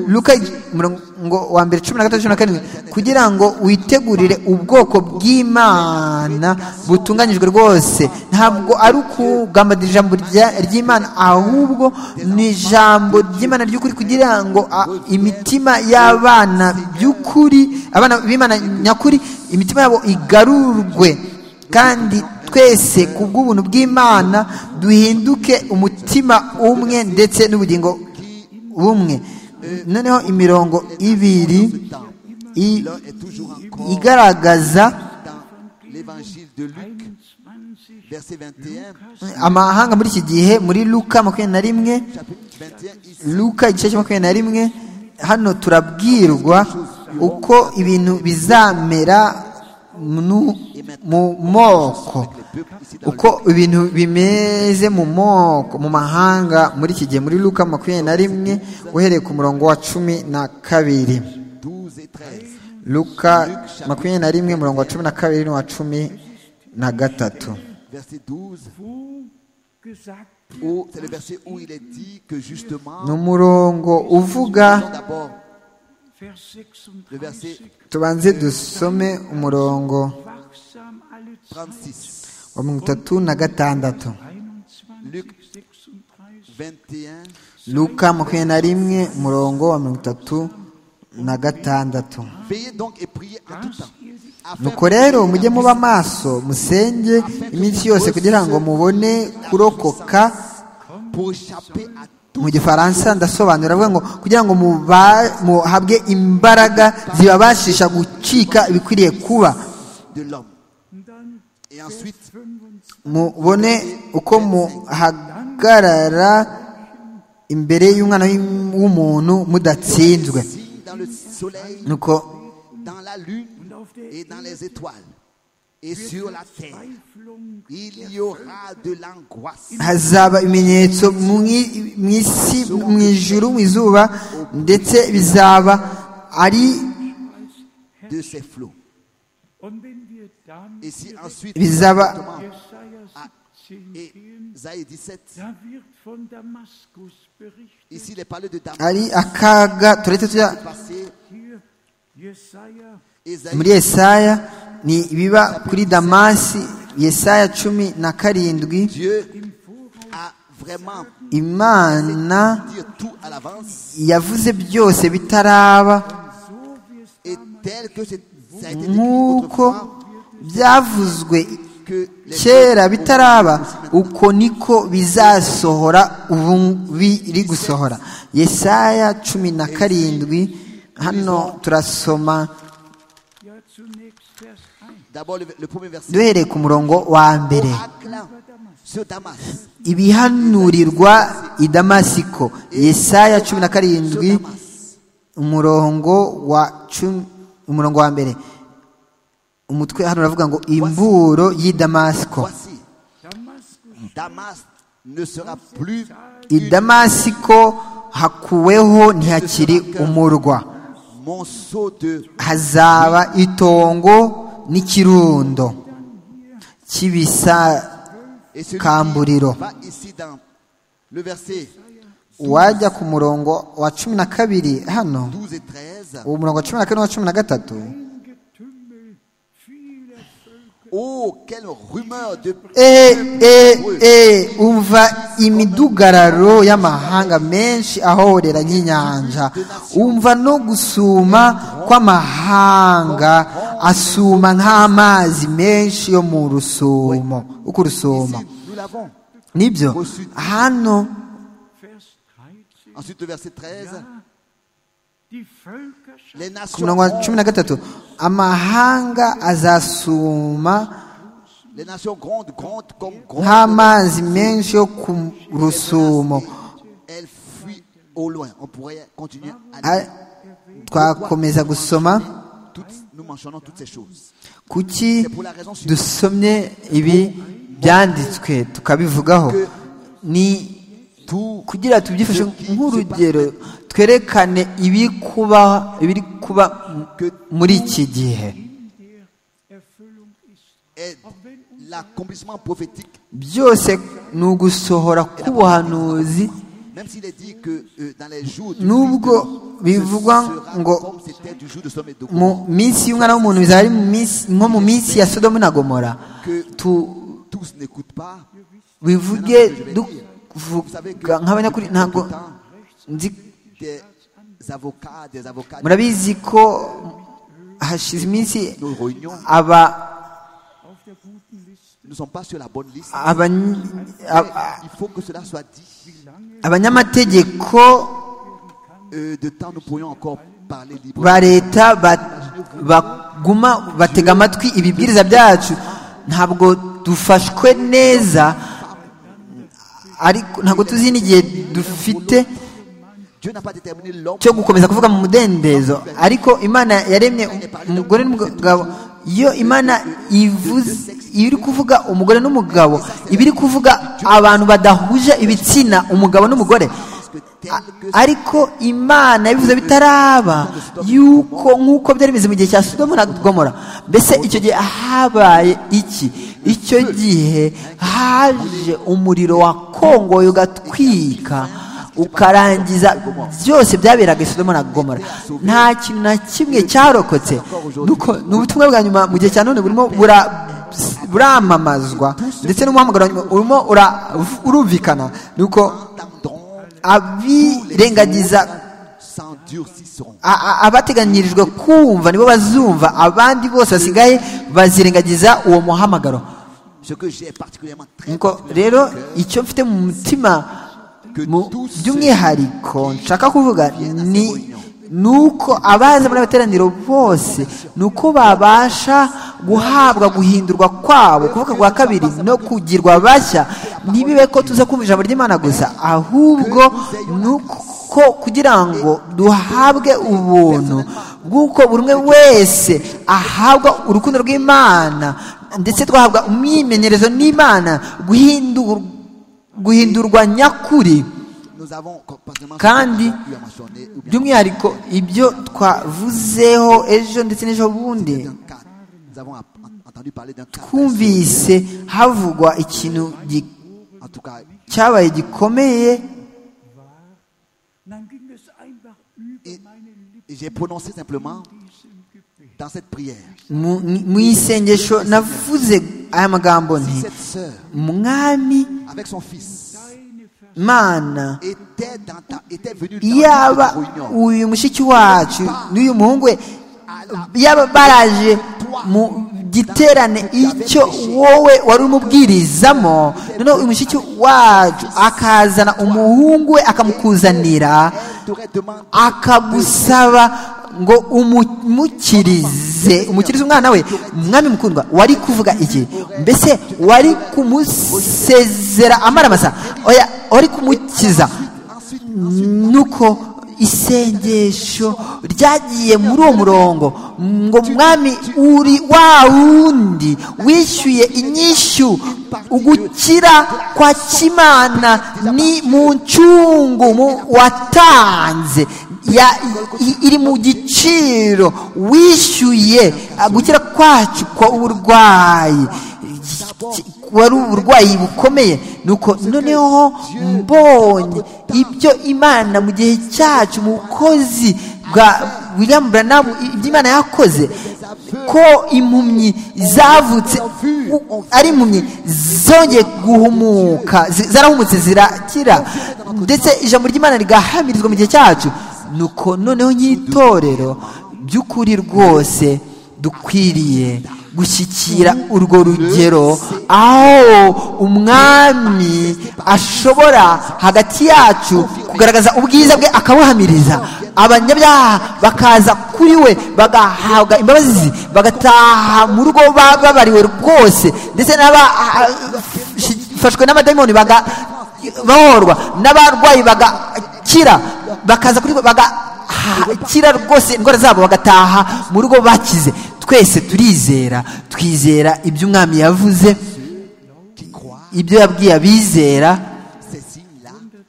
luka umurongo wa mbere cumi na gatandatu cumi na karindwi kugira ngo witegurire ubwoko bw'imana butunganyijwe rwose ntabwo ari ukugambanira ijambo rya- ry'imana ahubwo ni ijambo ry'imana ry'ukuri kugira ngo a- imitima y'abana by'ukuri abana b'imana nyakuri imitima yabo igarurwe kandi twese ku bw'ubuntu bw'imana duhinduke umutima umwe ndetse n'ubugingo bumwe noneho imirongo ibiri i- L'un est toujours encore igaragaza dans l'évangile de Luc, 21 verset 21, amahanga muri iki gihe muri luka makumyabiri na rimwe chapitre 21, ici, luka igice cya makumyabiri na rimwe hano turabwirwa uko ibintu bizamera mnu- mu moko le peuple ici dans uko ibintu bimeze mu moko mu mahanga muri iki gihe muri luka makumyabiri na rimwe uhereye ku murongo wa cumi na kabiri le 12 et 13. luka makumyabiri na rimwe umurongo wa cumi na kabiri n'uwa cumi na gatatu Verset 12, wo gesagt wird, où- c'est le verset où il est dit que justement, ni umurongo uvuga disons d'abord Vers le verset 36, tubanze dusome umurongo wachsam alle Zeit, 36, wa mirongo itatu na gatandatu 21, 36, 21, luka makumyabiri na rimwe umurongo wa mirongo itatu na gatandatu veillez donc et priez en tout temps. afin nuko rero mujye muba maso musenge iminsi yose kugira ngo mubone kurokoka pour échapper à tout mu gifaransa ndasobanura avuga ngo kugira ngo muba- muhabwe imbaraga zibabashisha gucika ibikwiriye kuba de l'homme. dann Et ensuite, 25. mubone uko muhagarara imbere y'umwana w'im- w'umuntu mudatsinzwe signe dans le soleil, nuko dans la lune et dans les étoles. Et sur la terre, Verzweiflung il y aura de l'angoisse hazaba ibimenyetso mu i- mu isi mu ijuru mu izuba ndetse bizaba ari de ces flots. Und wenn wir dann Et si ensuite, Bizaba- Jesaja 17 et gehen, Isaïe 17, da wird von Damaskus berichtet. ici il est parlé de Damas, ari akaga turetse tujya passé, Hier Jesaja Isaïe muri yesaya ni ibiba kuri damasi yesaya cumi na karindwi Dieu a vraiment imana dit tout à l'avance yavuze byose bitaraba so wie es et tel que c'est- ça a été décrit nk'uko autrefois, byavuzwe que les kera peuples bitaraba ont aussi maintenant. uko niko bizasohora ubu biri gusohora yesaya cumi na karindwi hano turasoma Ja, zunächst Vers 1. D'abord, le, le premier verset. duhereye ku murongo wa mbere Oracle sur Damas. ibihanurirwa i damasiko yesaya cumi na karindwi Sur Damas. umurongo wa cumi umurongo wa mbere umutwe hano uravuga ngo imburo y'i damasiko Voici, Damaskus Damas ne sera plus i damasiko hakuweho ntihakiri umurwa monceau de hazaba itongo n'ikirundo cy'ibisa et celui Kamburiro. qui va ici dans le verset wajya ku murongo wa cumi na kabiri hano 12 et 13. uwo murongo wa cumi na kane n'uwa cumi na gatatu Getümmel vieler Völker Oh, quelle rumeur de e e e umva imidugararo y'amahanga menshi ahorera nk'inyanja umva no gusuma kw'amahanga asuma nk'amazi menshi yo mu rusumo uko urusuma Ici, nous l'avons. nibyo hano Vers 13. Ensuite, le verset 13. Ja, die Völkerschaft Les ku murongo wa nations, cumi na gatatu amahanga azasuma les nations grondes, grondes comme grondes. nk'amazi menshi yo ku rusumo Elles fuient au loin. On pourrait continuer à A- lire. twakomeza gusoma Toutes- nous mentionnons toutes ces choses. kuki dusomye ibi byanditswe tukabivugaho ni Tout kugira tubyifashe nk'urugero twerekane ibiri kuba ibiri kuba muri iki gihe Erfüllung ist. est l'accomplissement prophétique, byose ni ugusohora k'ubuhanuzi même s'il est dit que euh, dans les jours du Nubwo culte, ce bivugwa ngo sera comme c'était du jour de sommet de mu minsi y'umwana w'umuntu bizaba ari mu minsi- nko mu minsi ya sodomu na gomora Tu- Tous n'écoutent pas. bivuge duvuga nk'abanyakuri ntabwo nzi des avocats, des avocats, murabizi ko hashize iminsi nos réunions aba ne sont pas sur la bonne liste. abany- aba- Il faut que cela soit dit. abanyamategeko Euh, de temps, nous pourrions encore parler librement. ba leta ba- baguma batega amatwi ibibwiriza byacu ntabwo dufashwe neza ariko ntabwo tuzi n'igihe dufite Dieu n'a pas déterminé l'homme. cyo gukomeza kuvuga mu mudendezo ariko imana yaremye umugore n'umugabo iyo imana ivuze iri kuvuga umugore n'umugabo iba iri kuvuga abantu badahuje ibitsina umugabo n'umugore A- ariko imana yabivuze bitaraba yuko nk'uko byari bimeze mu gihe cya sodomu na gomora mbese icyo gihe habaye iki icyo gihe haje umuriro wakongoye ugatwika ukarangiza byose byaberaga i Sodoma na Gomora nta kintu na kimwe cyarokotse Nuko ni ubutumwa bwa nyuma mu gihe cya none burimo bura- buramamazwa ndetse n'umuhamagaro wa nyuma urimo ura- urumvikana nuko Entendront abirengagiza s'endurciront. a- a- abateganyirijwe kumva nibo bazumva abandi bose basigaye bazirengagiza uwo muhamagaro Ce que j'ai particulièrement très nuko particulièrement au rero cœur, icyo mfite mu mutima mu by'umwihariko nshaka kuvuga ni nuko abaza muri abateraniro bose nuko babasha guhabwa guhindurwa kwabo kuvuka kwa kabiri no kugirwa bashya ntibibe ko tuza kumva ijambo ry'imana gusa ahubwo nuko kugira ngo duhabwe ubuntu bw'uko buri umwe wese ahabwa urukundo rw'imana ndetse twahabwa umwimenyerezo n'imana guhindur- guhindurwa nyakuri nous avons particulièrement Kandi, eu à mentionner, ou bien by'umwihariko ibyo twavuzeho ejo ndetse n'ejo bundi d'un cadre. Nous avons ap- en- entendu parler d'un cadre. twumvise havugwa ikintu gi- En tout cas, cyabaye gikomeye Und dann ging es einfach über Et- meine Lippen j'ai prononcé simplement diesem Gebet. dans cette prière. mu- mu isengesho navuze aya magambo nti Cette sœur, umwami avec son fils, mana était, dans ta, était venue dans yaba ta réunion. uyu mushiki wacu n'uyu muhungu we yaba baraje mu giterane icyo wowe wari umubwirizamo noneho uyu mushiki wacu akazana umuhungu we akamukuzanira akagusaba ngo umumukirize umukirize umwana we umwami mukundwa wari kuvuga iki mbese wari kumusezera amara amasa oya wari kumukiza nuko isengesho ryagiye muri uwo murongo ngo mwami uri wa wundi wishyuye inyishyu ugukira kwa kimana ni mu ncungu mu- watanze ya- i- iri mu giciro wishyuye ah, gukira kwacu kwa uburwayi ki- wari uburwayi bukomeye nuko noneho mbonye ibyo imana mu gihe cyacu mu bukozi bwa william branham ibyo imana yakoze ko impumyi zavutse u- ari impumyi zongeye guhumuka zi- zarahumutse zirakira ndetse ijambo ry'imana rigahamirizwa mu gihe cyacu nuko noneho nk'itorero by'ukuri rwose dukwiriye gushyikira urwo rugero aho umwami ashobora hagati yacu kugaragaza ubwiza bwe akabuhamiriza abanyabyaha bakaza kuri we bagahabwa imbabazi bagataha mu rugo bababariwe rwose ndetse n'abafashwe n'abadayimoni baga bahorwa n'abarwayi bagakira bakaza kuri bagakira rwose indwara zabo bagataha mu rugo bakize twese turizera twizera ibyo umwami yavuze ibyo yabwiye abizera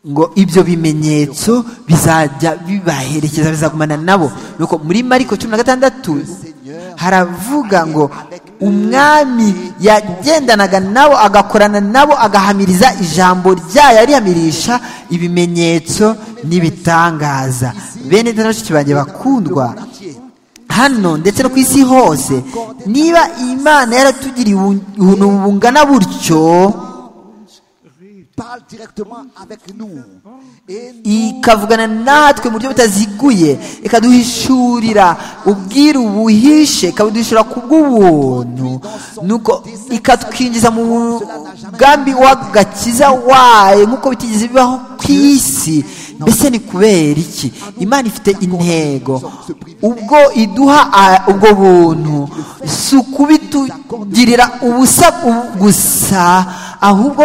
ngo ibyo bimenyetso bizajya bibaherekeza bizagumana nabo nuko muri mariko cumi na gatandatu haravuga ngo umwami yagendanaga nabo agakorana nabo agahamiriza ijambo ryayo arihamirisha ibimenyetso n'ibitangaza bene dore bashiki banjye bakundwa hano ndetse no ku isi hose niba imana yaratugiriye ubu- ubuntu bungana butyo parle directement avec nous et ikavugana natwe mu buryo butaziguye ikaduhishurira ubwiru buhishe ikabuduhishura ku bw'ubuntu nuko ikatwinjiza mu mugambi w'agakiza wayo nk'uko bitigeze bibaho ku isi mbese ni kubera iki imana ifite intego ubwo iduha a- ubwo buntu si ukubitugirira ubusa gusa ahubwo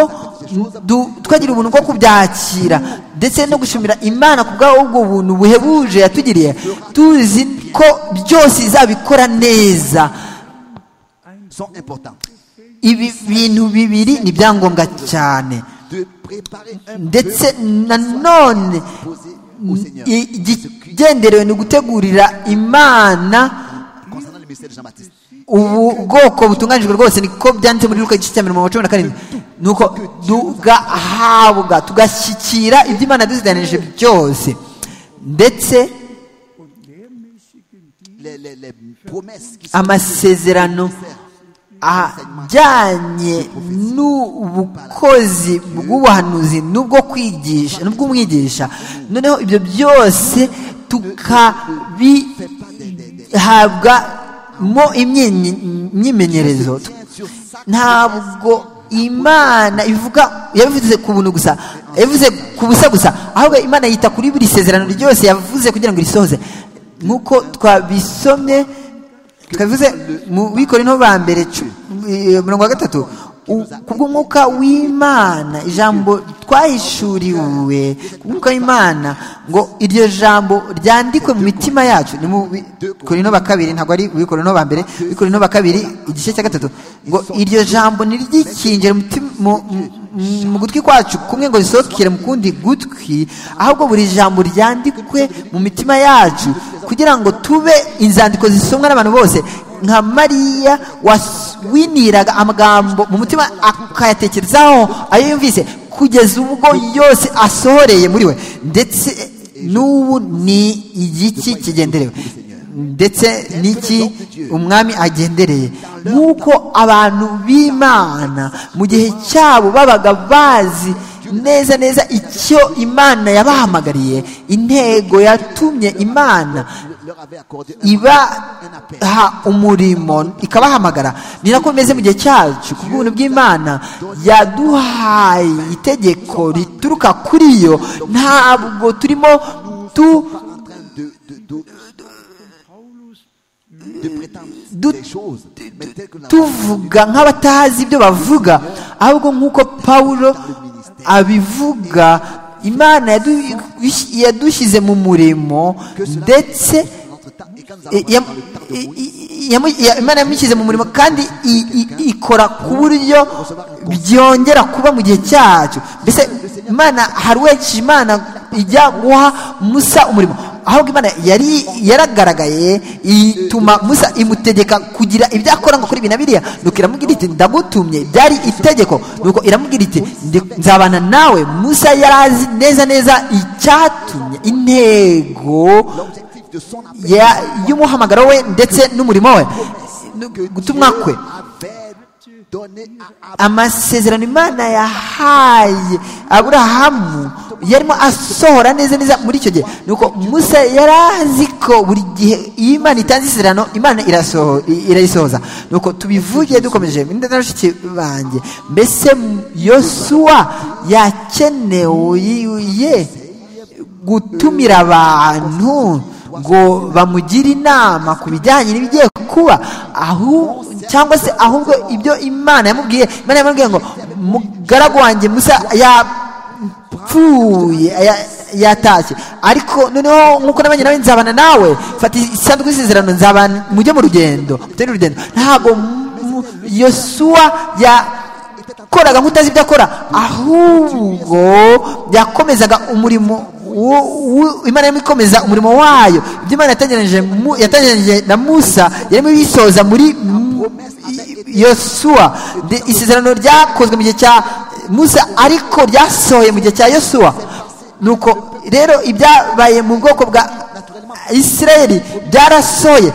du- twagira ubuntu bwo kubyakira ndetse no gushimira imana ku bw'ubwo ubwo buntu buhebuje yatugiriye tuzi ko byose izabikora neza sont importants. ibi bintu bibiri ni ibyangombwa cyane De préparer un ndetse peuple nanone posé au Seigneur. i- ikigenderewe ni ugutegurira imana Concernant le mystère de Jean-Baptiste, ubu bwoko butunganijwe rwose niko byanditse muri luka igice cya mirongo cumi na karindwi ni uko tugahabwa tugashyikira ibyo imana yadusiganije byose ndetse les, les, les promesses qui sont amasezerano ajyanye n'ubukozi bw'ubuhanuzi n'ubwo kwigisha n'ubw'umwigisha noneho ibyo byose tukabihabwa mo imyinyi- imyimenyerezo sur ça ntabwo imana ivuga yabivuze ku buntu gusa yabivuze ku busa gusa ahubwo imana yita kuri buri sezerano ryose yavuze kugira ngo risohoze nk'uko twabisomye twabivuze mu bikorinto ba mbere cu- eh, mirongo wa gatatu u- kubw'umwuka w'imana ijambo twahishuriwe kubw'umwuka w'imana ngo iryo jambo ryandikwe mu mitima yacu ni mu bikorinto ba kabiri ntabwo ari mu bikorinto ba mbere bikorinto ba kabiri igice cya gatatu ngo iryo jambo ntiryikingire mu mutima- mu- mu- mu gutwi kwacu kumwe ngo risohokere mu kundi gutwi ahubwo buri jambo ryandikwe mu mitima yacu kugira ngo tube inzandiko zisomwa n'abantu bose nka mariya was- winiraga amagambo mu mutima akayatekerezaho ayo yumvise kugeza ubwo yose asohoreye muri we ndetse n'ubu ni igiki kigenderewe ndetse n'iki umwami agendereye nk'uko abantu b'imana mu gihe cyabo babaga bazi neza neza icyo imana yabahamagariye intego yatumye imana leur avait accordé un, mandat, un appel. ibaha umurimo ikabahamagara ni nako bimeze mu gihe cyacu ku bw'ubuntu bw'imana yaduhaye itegeko rituruka kuri yo ntabwo turimo tu Nous ne sommes pas en train de, de, de, Paulus de prétendre Du- des choses, mais telles que nous l'avons tuvuga nk'abatazi ibyo bavuga ahubwo nk'uko pawulo abivuga imana yadu- yadushyize mu murimo que cela ndetse dans notre temps et quand nous allons dans le temps de I- ya- i- Moïse, i- yamu- ya- imana yamushyize mu murimo kandi i- i- ikora ku buryo byongera kuba mu gihe cyacu mbese imana hari uwekije imana ijya guha musa umurimo ahubwo imana yari yaragaragaye ituma musa imutegeka kugira ibyo akora ngo kuri ibi na biriya nuko iramubwira iti ndagutumye byari itegeko nuko iramubwira iti "Ndi- nzabana nawe musa yari azi neza neza icyatumye intego l'objectif de son appel ya- y'umuhamagaro we ndetse n'umurimo we no- que gutumwa kwe Dieu avait donné à Abraham. amasezerano imana yahaye aburahamu yarimo asohora neza neza muri icyo gihe nuko musa yari azi ko buri gihe iyo imana itanze isezerano imana irasoho- i- irayisohoza nuko tubivugiye dukomeje Ndetse na bashiki banjye mbese yosuwa yakenewe gutumira abantu ngo bamugire inama ku bijyanye n'ibigiye kuba ahu cyangwa se ahubwo ibyo imana yamubwiye imana yamubwiye ngo mugaragu wanjye musa yapfuye ya- yatashye ariko noneho nk'uko nabonye nawe nzabana nawe fata isanduku y'isezerano nzabana mujye mu rugendo mutende urugendo ntabwo mu- yosuwa ya koraga nk'utazi ibyo akora ahubwo yakomezaga umurimo wo- wo- imana yarimo ikomeza umurimo wayo ibyo imana yatangiranyije mu- yatangiranyije na musa yarimo ibisohoza muri mu- i- yosuwa De- isezerano ryakozwe mu gihe cya musa ariko ryasohoye mu gihe cya yosuwa nuko rero ibyabaye mu bwoko bwa isirayeli byarasoye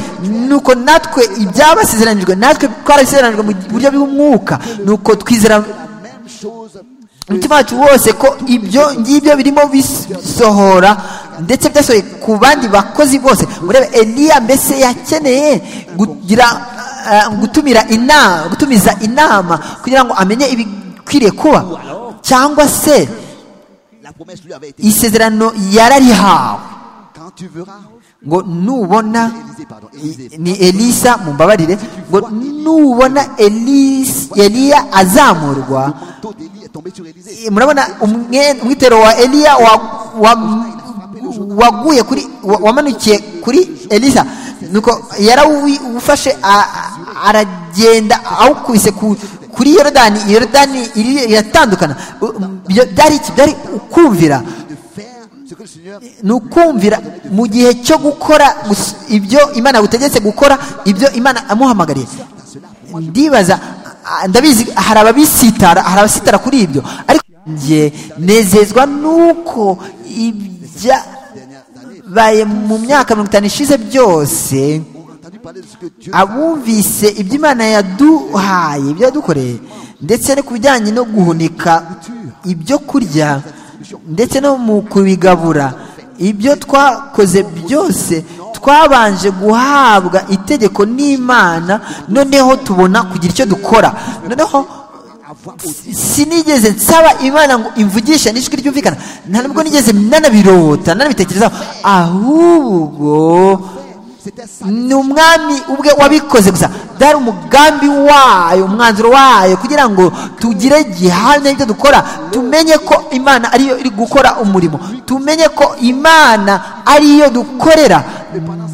nuko natwe ibyabasezeranijwe natwe twarabisezeranijwe mu buryo bw'umwuka nuko twizera même chose umutima wacu wose ko ibyo ngibyo birimo bisohora ndetse byasohoye ku bandi bakozi bose murebe eliya mbese yakeneye kugira eh, gutumira inama gutumiza inama kugira ngo amenye ibikwiriye kuba cyangwa se la promesse lui avait été isezerano yararihawe quand tu verras ngo nubona Élisée, pardon, i- Élisée. ni elisa mumbabarire ngo nubona Elis- eliya azamurwa le manteau d'Élie est tombé sur Élisée i- murabona umwe- umwitero wa eliya wa- wa- waguye kuri wa- wamanukiye kuri elisa nuko yarawufashe a- a- aragenda awukubise ku- kuri yorodani yorodani iri- iratandukana U- um, byo- byari iki? byari ukumvira de faire ce que le Seigneur ni ukumvira mu gihe cyo gukora gus- ibyo imana yagutegetse gukora ibyo imana amuhamagariye ndibaza a- ndabizi hari ababisitara hari abasitara kuri ibyo ariko njye nezezwa nuko ibyabaye mu myaka mirongo itanu ishize byose ont entendu parler de ce que Dieu abumvise ibyo imana yaduhaye ibyo yadukoreye ndetse no ku bijyanye no guhunika ibyo kurya ndetse no mu kubigabura ibyo twakoze byose twabanje guhabwa itegeko n'imana noneho tubona kugira icyo dukora noneho avoir sinigeze nsaba imana ngo imvugishe n'ijwi ryumvikana nta nubwo nigeze nanabirota nanabitekerezaho ahubwo ni umwami ubwe wabikoze gusa byari umugambi wayo umwanzuro wayo kugira ngo tugire gihamya y'ibyo dukora tumenye ko imana ariyo iri gukora umurimo tumenye ko imana ariyo dukorera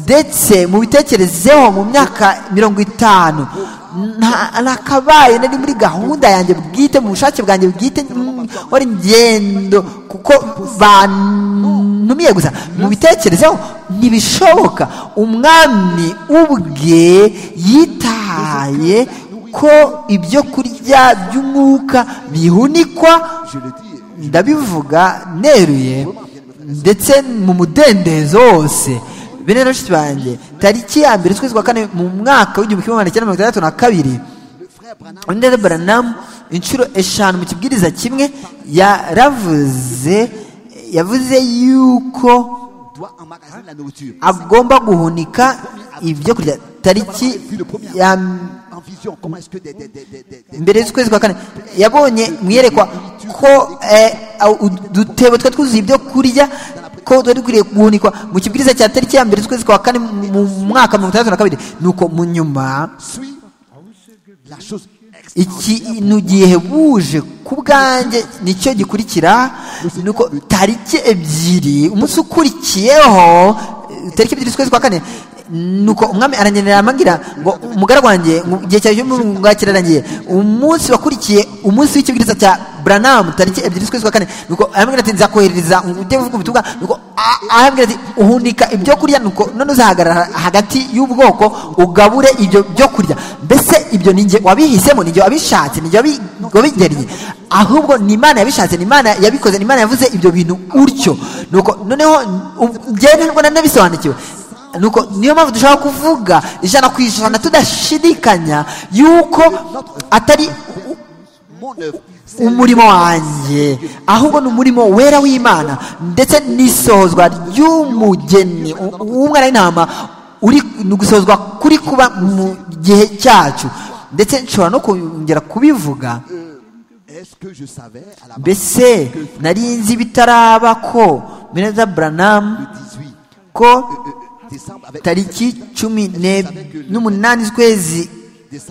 ndetse mu bitekerezeho mu myaka mirongo itanu nta nakabaye nari muri gahunda yanjye bwite mu bushake bwanjye bwite mm, wari ingendo kuko bantumiye gusa mu bitekerezeho ntibishoboka umwami ubwe yitaye ko ibyo kurya by'umwuka bihunikwa je le dis ndabivuga neruye ndetse mu mudendezo wose bene na bashiki banjye tariki ya mbere ukwezi kwa kane mu mwaka w'igihumbi kimwe magana cyenda mirongo itandatu na kabiri le frère Branham Wendell Branham inshuro eshanu mu kibwiriza kimwe yaravuze yavuze yuko doit emmagasiner la nourriture. agomba guhunika ibyo kurya tariki ya m- En vision, comment est-ce que des, des, des, des, des, des- mbere z'ukwezi kwa kane yabonye mu iyerekwa ko eh, au- udutebo twe twuzuye ibyo kurya ko twari dukwiriye guhunikwa mu kibwiriza cya tariki ya mbere z'ukwezi kwa kane mu mu mwaka mirongo itandatu na kabiri nuko mu nyuma suit la chose extraordinaire. ikintu gihebuje ku bwanjye nicyo gikurikira nuko tariki ebyiri umunsi ukurikiyeho eh, tariki ebyiri z'ukwezi kwa kane nuko umwami arangenera amagira ngo umugara wanjye ngo igihe cyawe cy'umwunga kirarangiye umunsi wakurikiye umunsi w'ikibwiriza cya buranamu tariki ebyiri z'ukwezi kwa kane nuko arambwira ati nzakoherereza ngo ujye uvuga ubutumwa nuko a- arambwira ati uhunika ibyo kurya nuko none uzahagarara hagati y'ubwoko ugabure ibyo byo kurya mbese ibyo ni njye wabihisemo ni njye wabishatse ni njye wabi- wabigeriye ahubwo ni imana yabishatse ni imana yabikoze ni imana yavuze ibyo bintu utyo nuko noneho u- njyewe ntabwo nari nabisobanukiwe nuko niyo mpamvu dushobora kuvuga ijana ku ijana tudashidikanya yuko atari u- Mon œuvre, c'est umurimo wanjye ahubwo ni umurimo wera w'imana ndetse n'isohozwa ry'umugeni u- w'umwana w'intama uri ni gusohozwa kuri kuba mu gihe cyacu ndetse nshobora no kongera kubivuga Est-ce que je savais à la base mbese nari nzi bitaraba ko mineza buranamu le 18 ko euh, décembre avec tariki cumi ne- n'umunani z'ukwezi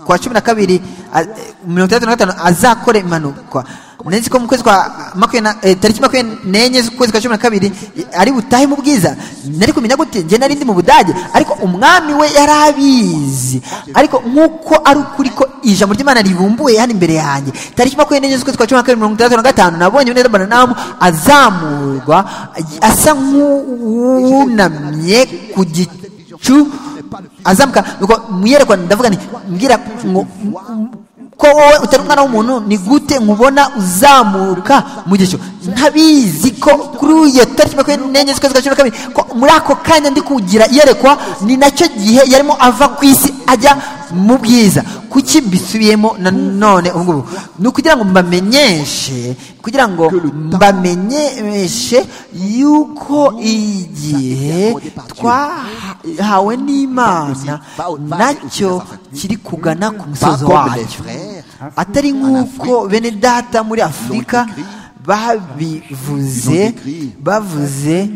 kwa cumi na kabiri a- eh, mirongo itandatu na gatanu azakora impanuka nzi ko mu kwezi kwa makumyabiri na- eh, tariki makumyabiri n'enye z'ukwezi kwa cumi na kabiri eh, ari butahe mu bwiza nari kumenya gute njye nari ndi mu budage ariko umwami we yari abizi ariko nk'uko ari ukuri ko ijambo ry'imana ribumbuye hano imbere yanjye tariki makumyabiri n'enye z'ukwezi kwa cumi na kabiri mirongo itandatu na gatanu nabonye neza baranamu azamurwa asa nk'uwunamye ku gicu azamuka nuko mwiyerekwa ndavuga nti mbwira ngo m- m- ko wowe utari umwana w'umuntu ni gute nkubona uzamuka mu gihe cyo ntabizi ko kuri iyo tariki makumyabiri n'enye z'ukwezi kwa cumi na kabiri ko muri ako kanya ndi kugira iyerekwa ni nacyo gihe yarimo ava ku isi ajya mu bwiza kuki mbisubiyemo nanone ubu ngubu ni ukugira ngo mbamenyeshe kugira ngo mbamenyeshe yuko igihe twahawe n'imana nacyo kiri kugana ku musozo wacyo atari nk'uko bene data muri afurika babivuze bavuze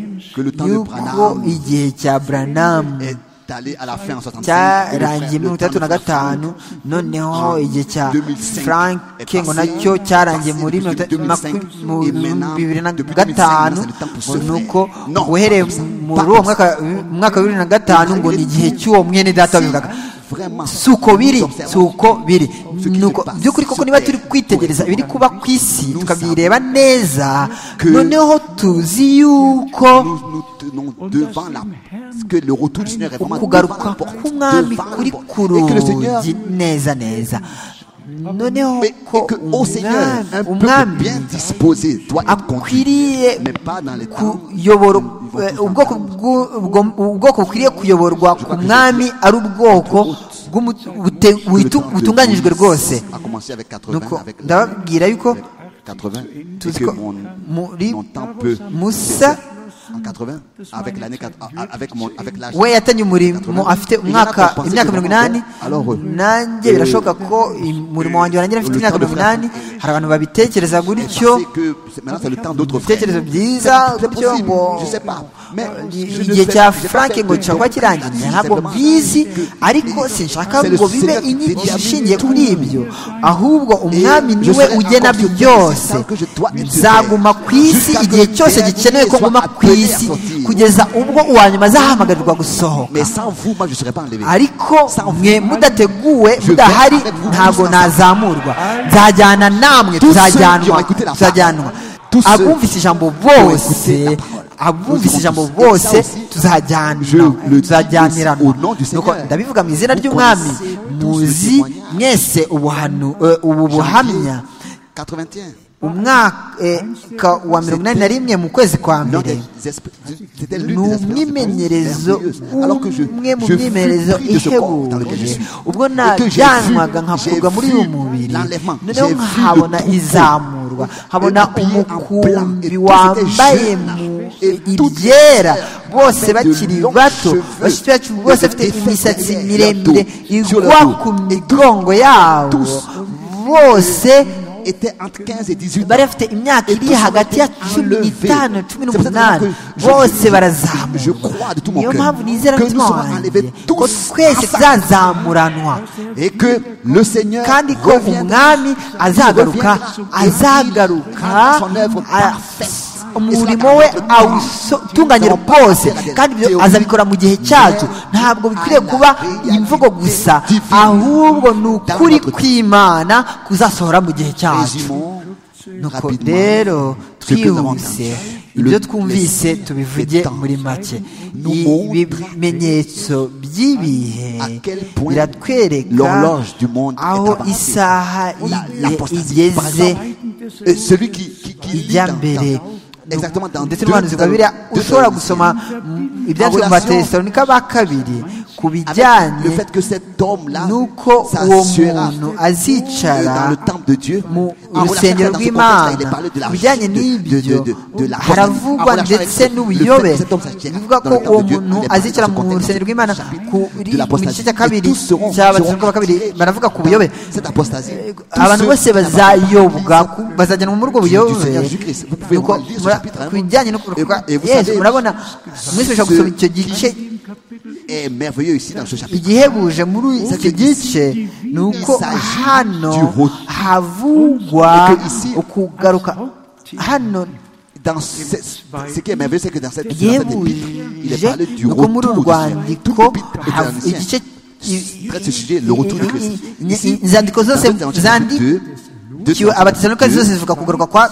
yuko igihe cya buranamu est allé à la fin en 65. et le frère de cyarangiye mirongo itandatu na gatanu noneho igihe cya 2005 frank est ngo passé, nacyo cyarangiye muri passé mirongo depuis maku- 2005, mu et maintenant, bibiri na depuis 2005, gatanu c'est le temps pour se ngo ni uko faire. Non, uhereye pas comme ça, muri pas comme uwo mwaka mwaka wa bibiri na gatanu ngo ni igihe cy'uwo mwene data wabivugaga Vraiment, si uko biri nous si uko biri Ce qui se nuko passe by'ukuri koko sur niba terre, turi kwitegereza ibiri kuba ku isi nous tukabyireba neza que noneho tuzi yuko nous nous tenons devant la, que le retour du Seigneur est vraiment devant kugaruka la porte, k'umwami devant la kuri porte. ku et que le Seigneur rugi neza neza noneho Mais ko que, au Seigneur, umwami- un peuple umwami bien disposé doit être conduit, akwiriye mais pas dans les temps. kuyobora eh, ubwoko bw'u- ubwo- ubwoko bukwiriye kuyoborwa ku mwami ari ubwoko bw'umu- bute- Le butu- temps de butunganyijwe Moïse rwose A commencé avec 80, nuko avec la- ndababwira yuko 80, Tout et ce que qu'on- mon, Mourir- mon temps peut Moussa- en 80, avec l'année, quatre- a- avec mon, avec l'âge. we yatanye umurimo afite umwaka imyaka mirongo inani nanjye birashoboka ko umurimo wanjye warangira afite imyaka mirongo inani hari abantu babitekereza gutyo Je sais que c'est- maintenant c'est le temps d'autres frères. ibitekerezo byiza C'est- c'est byo possible, ngo je sais pas. Mais je ne igihe fais- cya je fais frank que- ngo cyangwa kirangiye ntabwo mbizi ariko sinshaka ngo bibe inyigisho ishingiye kuri ibyo ahubwo umwami niwe ugena byose nzaguma ku isi igihe cyose gikenewe ko nguma ku isi kugeza ubwo uwa nyuma azahamagarwa gusohoka Mais sans vous, moi je ne serais pas enlevé. ariko mwe mudateguwe mudahari ntabwo nazamurwa nzajyana namwe tuzajyanwa tuzajyanwa abumvise ijambo bose abumvise ijambo bose tuzajyanwa tuzajyanirana nuko ndabivuga mu izina ry'umwami muzi mwese ubuhanu eh, ubu buhamya 81. umwaka wa mirongo inani na rimwe mu kwezi L'un kwa mbere des esp- C'était ni l'une des expériences umwimenyerezo merveilleuses. Alors que je, umwe je mu fus myimenyerezo pris de ce corps dans lequel je ihebuye suis. ubwo Et que j'ai najyanwaga vu- j'ai nkakurwa muri vu uyu mubiri l'enlèvement. noneho J'ai vu nkahabona le troupeau. izamurwa nkabona Et le pied en plan. Et umukumbi tout était wambaye jeune. mu Et tout ibyera était bose bakiri de longs bato cheveux, bafite bacu de bose bafite effets imisatsi derrière miremire la peau, sur la igwa peau. ku migongo yabo Tous. bose étaient entre 15 et 18 ans. bari bafite imyaka Et iri tous ont hagati ya été cumi enlevés. n'itanu cumi C'est pour ça que n'umunani je- bose je- barazamuka je crois de tout mon niyo cœur mpamvu nizera que nous n'umutima serons wanjye enlevés ko tous twese à sa- tuzazamuranwa Et que le Seigneur kandi ko reviendra, umwami azagaruka azagaruka a- umurimo we awutunganyira bwose kandi ibyo azabikora mu gihe cyacu ntabwo bikwiriye kuba imvugo gusa ahubwo ni ukuri kw'imana kuzasohora mu gihe cyacu Résumons nuko rapidement rero ce que nous avons twihuse entendu. ibyo Le- twumvise les signes tubivuge des temps muri make nous montrent ibimenyetso by'ibihe à quel point biratwereka l'horloge du monde est aho avancée. isaha La- y'igihe l'apostasie, par igeze exemple, euh, celui qui, qui, qui lit ijya dans- mbere dans- exactement dans ndetse deux- n'umuhanuzi dans- gabira deux ushobora Thessaloniciens. gusoma mm, ibyanditswe mu batesalonika ba kabiri ku Avec bijyanye le fait que cet homme-là nuko uwo s'assuera muntu Et dans azicara le temple de Dieu, mu en relation dans rusengero ce contexte-là, il est rw'imana parlé de la ku bijyanye richesse, de- n'ibyo de- de- de la- haravugwa en relation avec ndetse le- n'ubuyobe le fait que cet homme s'agira bivuga dans ko le temple uwo de Dieu, muntu il est parlé de azicara ce mu contexte-là. rusengero rw'imana kuri De mu l'apostasie. gice cya Et kabiri tous seront- cy'abatesalonike ba seront kabiri attirés baravuga ku dans buyobe cette apostasie. Eh, Tous abantu ceux bose qui bazayobwa n'avaient pas ku- bazajyanwa muri ubwo Jésus buyobe Seigneur Jésus-Christ. Vous pouvez Nuko relire ce mura- chapitre, hein. ku bijyanye no kurokoka Et vous- et vous Yesu savez, murabona mwese mushobora gusoma icyo gice est merveilleux ici dans ce chapitre. igihebuje muri icyo gice ni uko hano havugwa ukugaruka hano Dans ce, ce qui est merveilleux, c'est que dans cette, dans cette épître, il est yebuje parlé du ni uko retour muri du uru Seigneur. Toute rwandiko l'épître est un ancien. igice Traite ce sujet, le retour du Christ. Ici, inzandiko dans zose cette ancienne zandi épître, deux- deux- abatesalonike deux- zose zivuga kugaruka kwa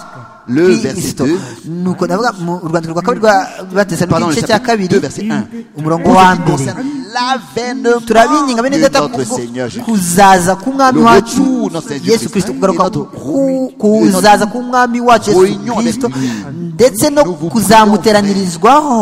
Le kristo verset nuko ndavuga mu rwandiko rwa kabiri rwa batesalonike Pardon, le igice cya chapitre 2, kabiri verset 1. umurongo Pour wa ce qui mbere concerne l'avènement turabinginga bene de data notre kubwo Seigneur Jésus. kuzaza k'umwami Le wacu retour, notre Seigneur yesu Christ. kirisito kugaruka Et notre ku- kuzaza k'umwami wacu yesu réunion avec kirisito lui. ndetse no Nous vous kuzamuteranyirizwaho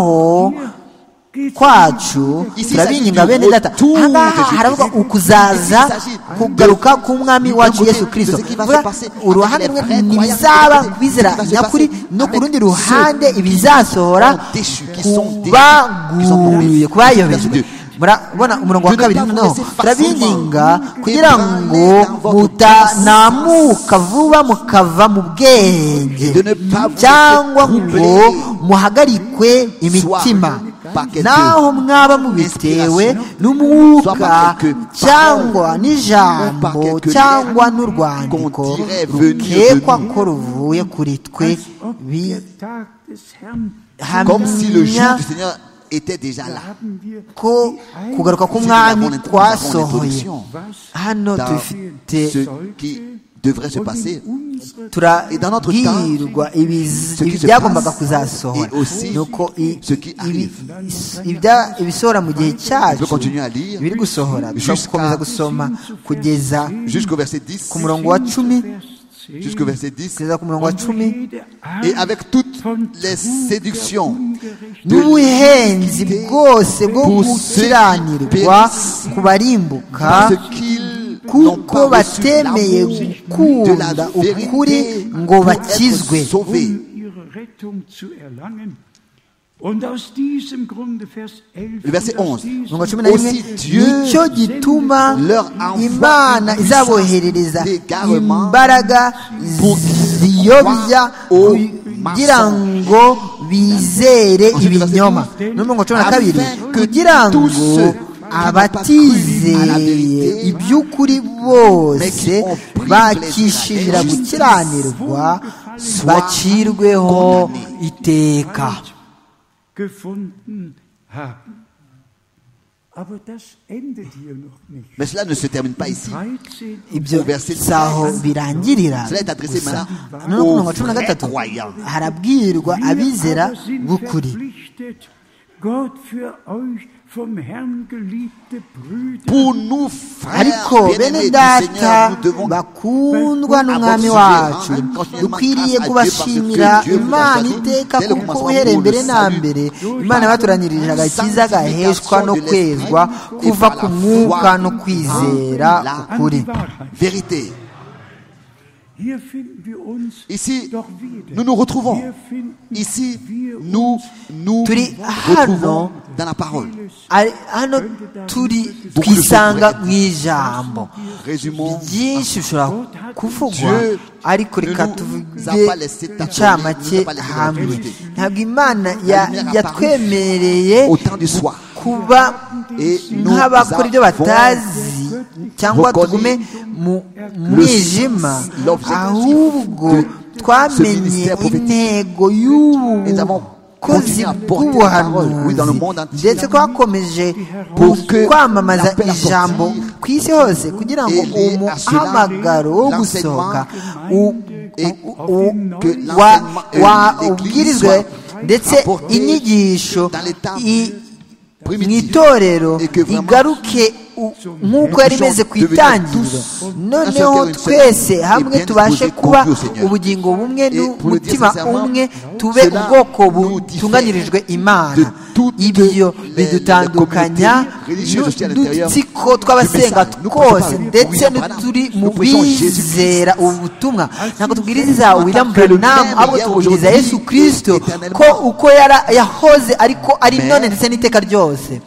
kwacu Ici, turabinginga il s'agit du bene data retour de ahangaha Jésus haravuga Christ. ukuzaza Ici, il s'agit de- kugaruka k'umwami wacu côté yesu de kirisito ce qui va se Vuga, passer uruhande avec les rumwe vrais croyants, ntibizaba avec- kubizera ce qui va se nyakuri passer no ku avec rundi ceux ruhande ibizasohora sont déchus, qui sont déchus, qui sont kubaguye tombés. kubayobejwe Dieu. murabona umurongo wa Dieu kabiri n'a pas noneho laissé facilement turabinginga que kugira branler ngo dans votre mutanamuka vuba mukava mu bwenge De ne pas vous cyangwa laisser ngo troubler muhagarikwe imitima Soit par quelque naho mwaba mubitewe inspiration, soit n'umwuka par quelque cyangwa parole, ou par n'ijambo quelque cyangwa lettre n'urwandiko qu'on dirait venir de rukekwa nous. ko ruvuye kuri twe Als ob bi- der Tag des Herrn Comme si le jour hamya du Seigneur était déjà là. haben wir ko die Heiligen kugaruka Nous k'umwami avons kwasohoye l'introduction was hano dans dufite ce qui devrait se und passer in unsere Et dans notre temps, turabwirwa ibiz- ce qui se ibyagombaga passe kuzasohora et aussi nuko i- ce qui ibi- arrive. ibya- ibisohora mu gihe On peut cyacu continuer à lire biri gusohora jusqu'à- dukomeza gusoma kugeza jusqu'au verset 10, ku murongo wa cumi jusqu'au verset 10, kugeza ku murongo wa cumi et avec toutes les séductions n'ubuhenzi bwose bwo Pour gukiranirwa ceux- kubarimbuka parce qu'ils n'ont kuko pas reçu batemeye l'amour de la gukunda ukuri vérité ngo pour bakizwe être sauvés. um ihre Rettung zu erlangen. Und aus diesem Grunde, Vers 11, Le verset und aus 11. diesem mirongo cumi na rimwe Aussi Dieu nicyo gituma leur envoie imana puissance izaboherereza d'égarement imbaraga pour ziyobya croire au kugira mensonge. ngo bizere Ensuite, le verset ibinyoma 12. n'umurongo cumi na kabiri Afin que kugira tous ngo ceux qui n'ont pas cru à la abatizeye vérité, iby'ukuri mais bose qui ont pris bakishimira plaisir à la gukiranirwa justice, bacirweho condamnés. iteka Halt gefunden haben. Aber das endet hier noch nicht. Mais cela ne se termine pas ici. 13. ibyo Verset si aho 13. birangirira Cela est adressé gusa. maintenant Noneho ku aux murongo wa cumi na vrais gatatu croyants. harabwirwa Wir abizera aber sind b'ukuri verpflichtet, Gott für euch vom Herrn geliebte Brüder Pour nous, frères, ariko bene bien-aimés du data Seigneur, nous devons bakundwa n'umwami wacu dukwiriye kubashimira imana iteka kuko uhereye mbere na mbere imana yabatoranyirije agakiza gaheshwa no kwezwa kuva ku mwuka no kwizera an ukuri die Wahrheit. vérité. Hier finden wir uns Ici, doch wieder. nous nous retrouvons. Hier finden Ici, wir nous nous Turi retrouvons hano. dans la parole. ari hano turi twisanga mu ijambo Résumons. byinshi bishobora kuvugwa Dieu ariko reka ne nous tuvuge a pas laissé tâtonner, incamake nous a pas laissé hamwe vérité. ntabwo imana ya- lumière yatwemereye Au temps du soir, kuba Et nous nk'abakora ibyo avons batazi cyangwa reconnu tugume mu le mwijima sens, l'objectif ahubwo de ce twamenye ministère prophétique. intego Nous avons y'ubukozi continué à porter la parole, oui, dans le bw'ubuhanuzi monde entier. ndetse twakomeje Pour que kwamamaza l'appel à sortir ijambo ku isi hose kugira ngo et les- à cela, umuhamagaro wo l'enseignement gusohoka u- et u- que wa- l'enseignement et wa- l'Église ubwirizwe soient ndetse apportées inyigisho dans les temps i- mu primitifs itorero et que vraiment igaruke u- nk'uko yari imeze ku devenir itangiriro tous un noneho seul cœur, twese une seule hamwe âme, et bien tubashe disposés, kuba confiés au Seigneur. ubugingo bumwe Et pour le dire n'umutima sincèrement, umwe tube cela ubwoko nous diffère butunganirijwe de imana toutes ibyo les- bidutandukanya les communautés religieuses aussi à l'intérieur n'udutsiko du tw'abasenga message. Nous twose prêchons pas ndetse William Branham. n'uturi mu Nous prêchons Jésus-Christ. bizera ubu butumwa ntabwo tubwiriza William que le Branham même ahubwo hier, tubwiriza aujourd'hui, yesu kirisito éternellement. ko uko yara- yahoze ariko ari Mais- none ndetse n'iteka ryose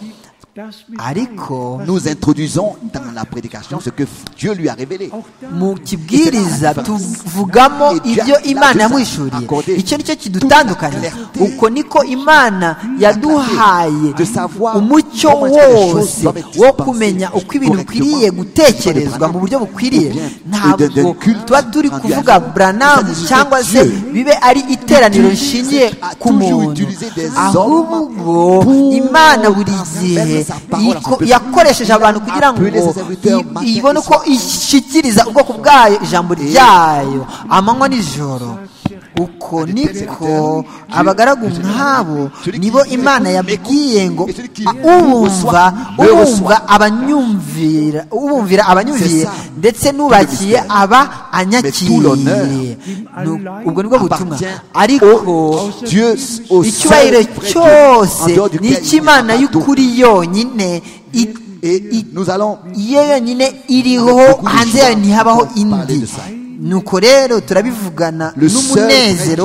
ariko nous introduisons dans la prédication ce que Dieu lui a révélé. mu kibwiriza tuvugamo ibyo imana yamwishuriye icyo nicyo kidutandukanya uko niko imana yaduhaye umucyo wose wo kumenya uko ibintu bikwiriye gutekerezwa mu buryo bukwiriye ntabwo tuba turi kuvuga buranamu cyangwa se bibe ari iteraniro rishingiye ku muntu ahubwo imana buri gihe iko- yakoresheje abantu kugira ngo i- ibone uko ishyikiriza ubwoko bwayo ijambo ryayo amanywa n'ijoro uko niko abagaragu nk'abo nibo imana yabwiye ngo "Ah, ubumva ubumva abanyumvira ubumvira abanyumvira ndetse n'ubakiye aba anyakiriye Nu- ubwo nibwo butumwa ariko Dieu au icyubahiro seul vrai Dieu, en cyose dehors duquel ni il n'y a icy'imana pas d'autre. y'ukuri yonyine i- Et nous allons iyo yonyine iriho hanze yayo ntihabaho indi nuko rero turabivugana Le n'umunezero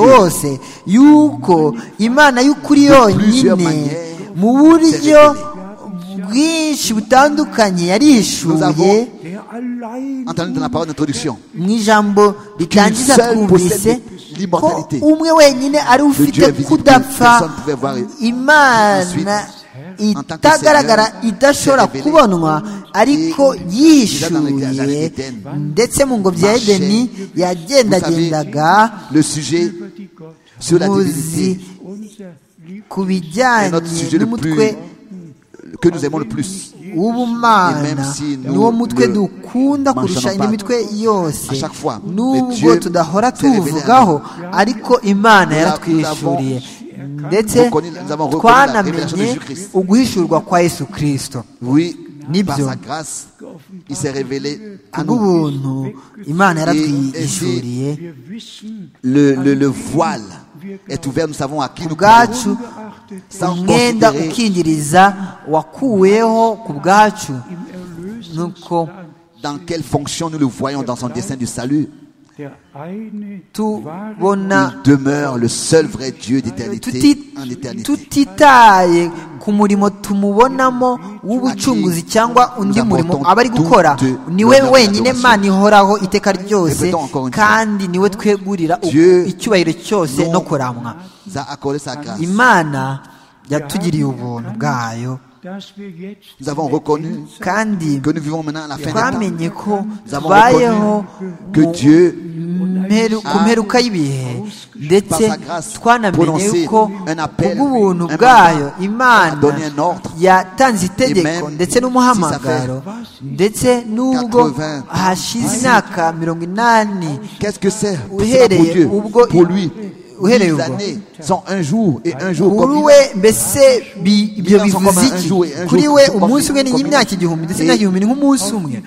seul vrai Dieu. wose yuko imana y'ukuri plusieurs yonyine manières, mu buryo s'est bwinshi butandukanye Nous yarishuye avons- entendre dans la parole d'introduction. mu ijambo ritangiza seul twumvise possède ko l'immortalité. umwe wenyine ari we ufite Dieu invisible, kudapfa personne ne pouvait voir. imana en tant que itagaragara Seigneur, idashobora s'est révélé. kubonwa ariko Et déjà dans le yishuye jardin d'Éden, ndetse mu ngobyi ya marchait. edeni yagendagendaga Le sujet sur la divinité muzi ku bijyanye sujet le n'umutwe que nous aimons le plus. Et w'ubumana même si nous niwo mutwe ne dukunda kurusha mentionnons indi pas. mitwe yose À chaque fois, mais nubwo Dieu tudahora s'est révélé à tuwuvugaho ariko imana Nous yaratwishuriye ndetse reconnu- nous avons reconnu la révélation de twanamenye Jésus Christ. uguhishurwa kwa yesu kirisito Oui, Nibyo. par sa grâce, il s'est révélé à nous. kubw'ubuntu imana yaratwishuriye Le, le, le voile est ouvert, nous savons à qui nous parlons. ubwacu Sans umwenda considérer- ukingiriza wakuweho ku bwacu nuko Dans quelle fonction nous le voyons dans son dessein du salut tubona Il demeure le seul vrai Dieu d'éternité Tuti- en éternité. tutitaye ku murimo tumubonamo w'ubucunguzi cyangwa undi murimo aba ari gukora niwe wenyine mana ihoraho iteka ryose kandi niwe twegurira u- icyubahiro cyose no kuramwa Nous a accordé sa grâce. imana yatugiriye ubuntu bwayo Nous avons reconnu kandi que nous vivons maintenant à la fin des temps. twamenye ko Nous avons tubayeho reconnu que mu- Dieu mperu- ku mperuka y'ibihe ndetse par sa grâce, twanamenye prononcé yuko un appel, kubw'ubuntu un bwayo mandat, imana a donné un ordre. yatanze itegeko même ndetse n'umuhamagaro ndetse n'ubwo 80, hashize imyaka mirongo inani Qu'est-ce que c'est C'est pas pour uhereye Dieu ubwo Pour lui, uhereye les ubwo années sont un jour et un jour kuri comme we mbese bi- ibyo Bilanzo bivuze koma un iki jour et un kuri jour we koma umunsi umwe koma n'imyaka igihumbi ndetse et- n'imyaka igihumbi ni nk'umunsi umwe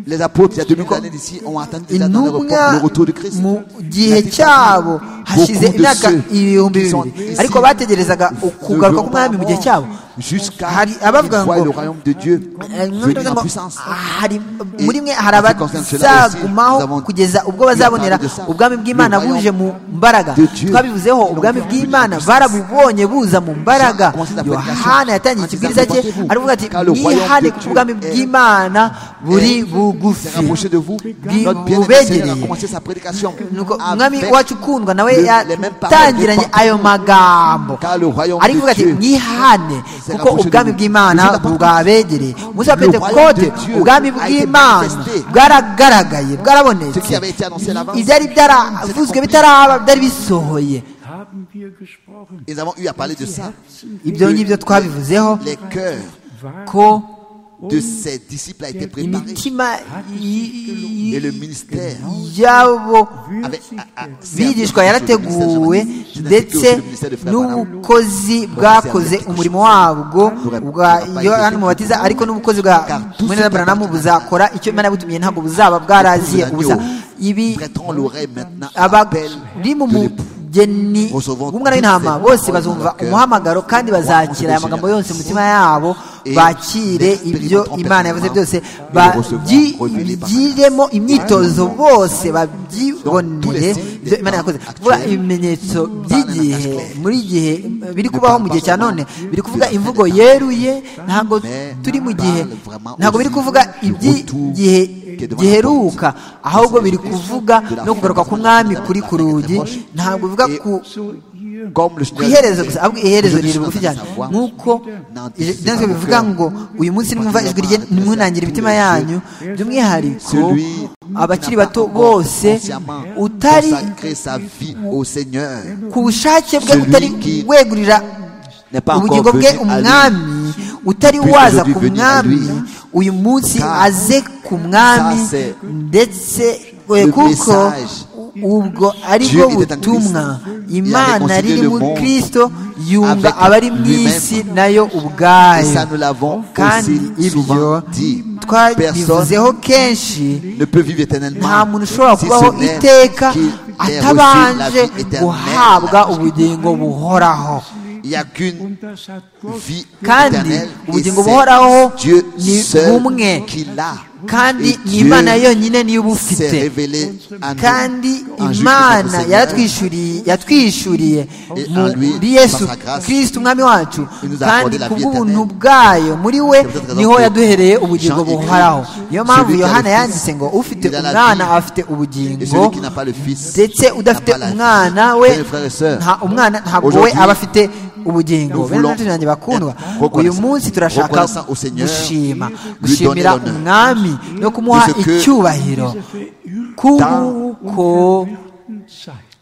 les apôtres, il y a 2000 années d'ici, ont attendu ils attendaient le report- intumwa le retour de Christ. mu gihe cyabo hashize Beaucoup de imyaka ceux ibihumbi qui sont bibiri ici ariko bategerezaga ukugaruka k'umwami mu gihe cyabo jusqu'à Hari- qu'il abavuga voie ngo- le royaume de Dieu Eh, venir en ngo, puissance. hari muri mwe hari en ce qui concerne cela aussi, nous abazagumaho avons kugeza ubwo bazabonera parlé de ça. ubwami bw'imana Le royaume buje mu mbaraga de Dieu. twabivuzeho Ils ubwami l'ont vu bw'imana en puissance. barabubonye buza mu mbaraga Ils ont commencé la prédication. yohana yatangiye En disant, ikibwiriza cye "Rapportez-vous, aravuga ati car le royaume mwihane de kuko Dieu ubwami est- bw'imana buri bugufi s'est rapproché de vous. Bwi- Notre bien-aimé Seigneur a bubegereye. commencé sa prédication. nuko umwami avec wacu ukundwa nawe le- les mêmes paroles de yatangiranye Paul. ayo magambo Car le royaume de arivuga ati Dieu mwihane s'est kuko rapproché de ubwami vous. bw'imana Les apôtres bwabegereye umunsi wa Le royaume pentekote de Dieu ubwami a été bw'imana manifesté. bwaragaragaye bwarabonetse Ce qui avait été annoncé à l'avance. ibyari byaravuzwe bitaraba byari bisohoye haben wir gesprochen. Ils avons eu à parler de ça. ibyo ngibyo twabivuzeho Les cœurs ko de ses disciples a été préparé. imitima y- Et le ministère y'abo avait, a- a- bigishwa yarateguwe ndetse n'ubukozi bwakoze umurimo wabwo bwa yohani mubatiza ariko n'ubukozi bwa mwene na baranamu buzakora icyo imana yabutumye ntabwo buzaba bwaraziye ubusa ibi Prêtons l'oreille maintenant à l'appel abari mu de l'époux. mugeni w'umwana w'intama bose bazumva umuhamagaro kandi bazakira aya magambo yose mu mitima yabo bakire ibyo imana yavuze byose bagiremo imyitozo bose babyibonere ibyo imana yakoze kuvuga ibimenyetso by'igihe muri gihe biri kubaho mu gihe cya none biri kuvuga imvugo yeruye ntabwo turi mu gihe ntabwo biri kuvuga iby'igihe giheruka ahubwo biri kuvuga no kugaruka k'umwami kuri ku rugi ntabwo bivuga ku So ihr Comme le ku iherezo gusa ahubwo iherezo riri bugufi cyane nk'uko ibyanditswe bivuga ngo uyu munsi nimwumva ijwi rye nimwunangire imitima yanyu by'umwihariko abakiri bato bose utari consacré sa vie au Seigneur ku bushake bwe utari wegurira n'est pas ubugingo encore bwe venu à lui. umwami utari Puisse waza aujourd'hui ku venir à mwami lui. uyu munsi Car aze ku mwami ça c'est ndetse le kuko message. ubwo ari Dieu bwo était en butumwa Christ. Il imana avait riri concilié mu le monde kirisito yunga avec abari mu lui-même. isi nayo Et ça, ubwayo nous l'avons kandi aussi souvent ibyo dit. Personne twabivuzeho kenshi ne peut vivre nta éternellement muntu ushobora si kubaho ce n'est iteka qu'il ait reçu la atabanje vie guhabwa éternelle. ubugingo buhoraho Il n'y a qu'une und das hat Gott vie kandi éternelle et ubugingo buhoraho c'est Dieu ni seul bumwe qui l'a. kandi Et ni Dieu imana yonyine niyo uba s'est ufite révélé à nous kandi en Jésus-Christ, imana notre Seigneur. yaratwishuriye yatwishuriye Et en lui, muri par yesu sa grâce, kirisita umwami wacu il nous a kandi accordé la vie kubw'ubuntu éternelle. bwayo muri we C'est peut-être niho que yaduhereye ubugingo Jean écrit, buhoraho niyo mpamvu celui qui a le yohana Fils, yanditse ngo ufite il a la umwana vie, afite Et ubugingo celui qui n'a pas le Fils ndetse n'a udafite pas la vie. umwana we Bien, frères et sœurs, nta umwana ntabwo we Aujourd'hui, aba afite ubugingo nous bene voulons n'inshuti zanjye bakundwa être uyu reconnaissants. munsi turashaka Reconnaissants au Seigneur, gushima lui gushimira donner l'honneur. umwami no kumuha De ce que- icyubahiro kuko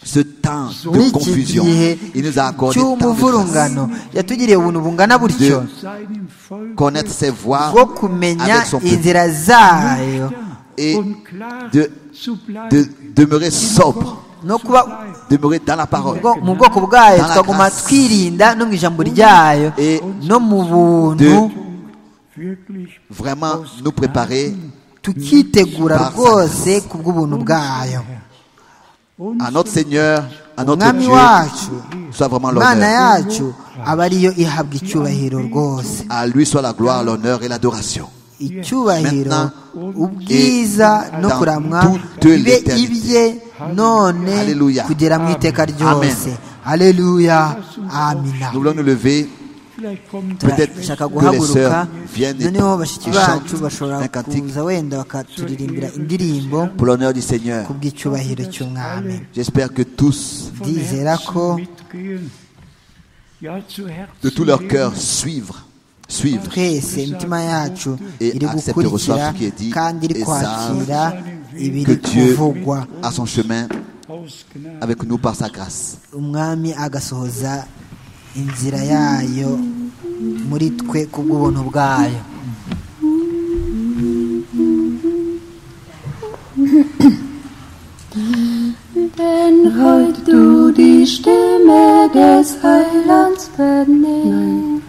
ce temps muri de iki confusion, gihe il nous a accordé tant de grâce. cy'umuvurungano yatugiriye ubuntu bungana gutyo De seinem Volk connaître ses voies bwo kumenya avec son peuple inzira zayo et und klar de- zu bleiben. de demeurer sobre, no kuba demeurer dans la parole. bwo- mu bwoko bwayo Dans la twaguma grâce. twirinda no mu ijambo ryayo Et no mu buntu de Wirklich vraiment nous préparer tukitegura Par sa rwose ku bw'ubuntu bwayo und à notre Seigneur, à notre umwami wacu Dieu, soit vraiment imana l'honneur. yacu aba ariyo ihabwa icyubahiro rwose À lui soit la gloire, l'honneur et l'adoration. icyubahiro Maintenant, ubwiza et no dans kuramwa toute bibe l'éternité. ibye none Alléluia. kugera mu iteka ryose haleluya amina Nous voulons nous lever. vielleicht kommt Peut-être dushaka que les guhaguruka sœurs viennent et noneho bashiki bacu bashobora chantent un cantique kuza wenda bakaturirimbira indirimbo pour l'honneur du Seigneur. ku bw'icyubahiro cy'umwami J'espère que tous, von ndizera Herzen ko- mitgehen. Ja, zu Herzen de tout leur leben. cœur, suivre, suivre twese imitima yacu Et iri accepte le gukurikira reçoit ce qui est dit, kandi iri et kwakira que ibiri Dieu kuvugwa a son chemin Aus Gnade. avec nous par sa grâce. umwami agasohoza inzira yayo muri twe ku bw'ubuntu bwayo Denn heut du die Stimme des Heilands vernimmst.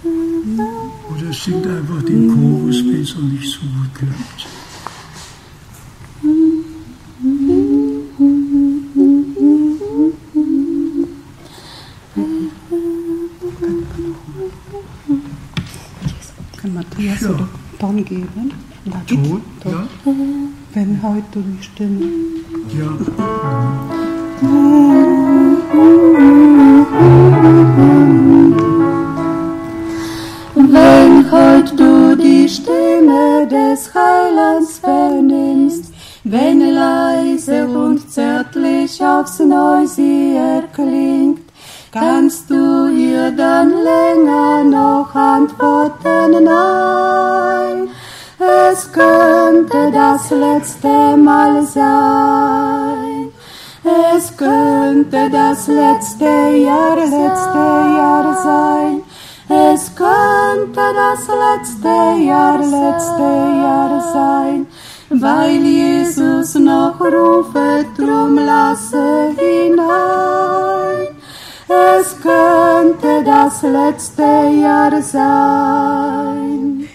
Oder singt einfach den Chorus, wenn es noch nicht so gut klappt. Heut es Ja. dann geben. Da gibt Tod, ja, wenn heute du die Stimme. ja. Wenn heute du die Stimme des Heilands vernimmst, wenn leise und zärtlich aufs Neu sie erklingt, kannst du ihr dann länger noch antworten, nein, es könnte das letzte Mal sein. Es könnte das letzte Jahr, letzte Jahr sein. Es könnte das letzte Jahr, letzte Jahr sein. Weil Jesus noch rufe, drum lasse hinein. Es könnte das letzte Jahr sein.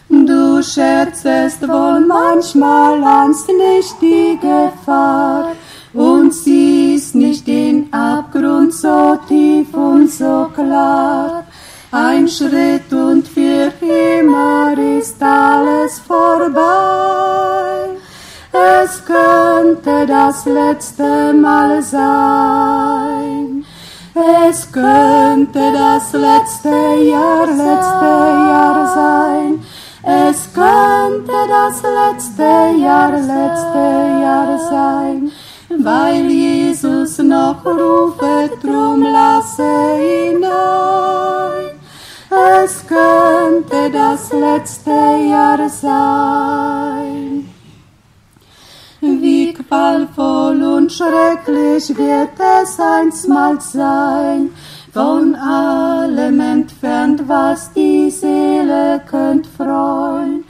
Du scherzest wohl manchmal ahnst nicht die Gefahr und siehst nicht den Abgrund so tief und so klar. Ein Schritt und für immer ist alles vorbei. Es könnte das letzte Mal sein. Es könnte das letzte Jahr, letzte Jahr sein. Es könnte das letzte Jahr, letzte Jahr sein. Weil Jesus noch rufe, drum lasse ihn ein. Es könnte das letzte Jahr sein. Wie qualvoll und schrecklich wird es einstmals sein, von allem entfernt, was die Seele könnt freuen.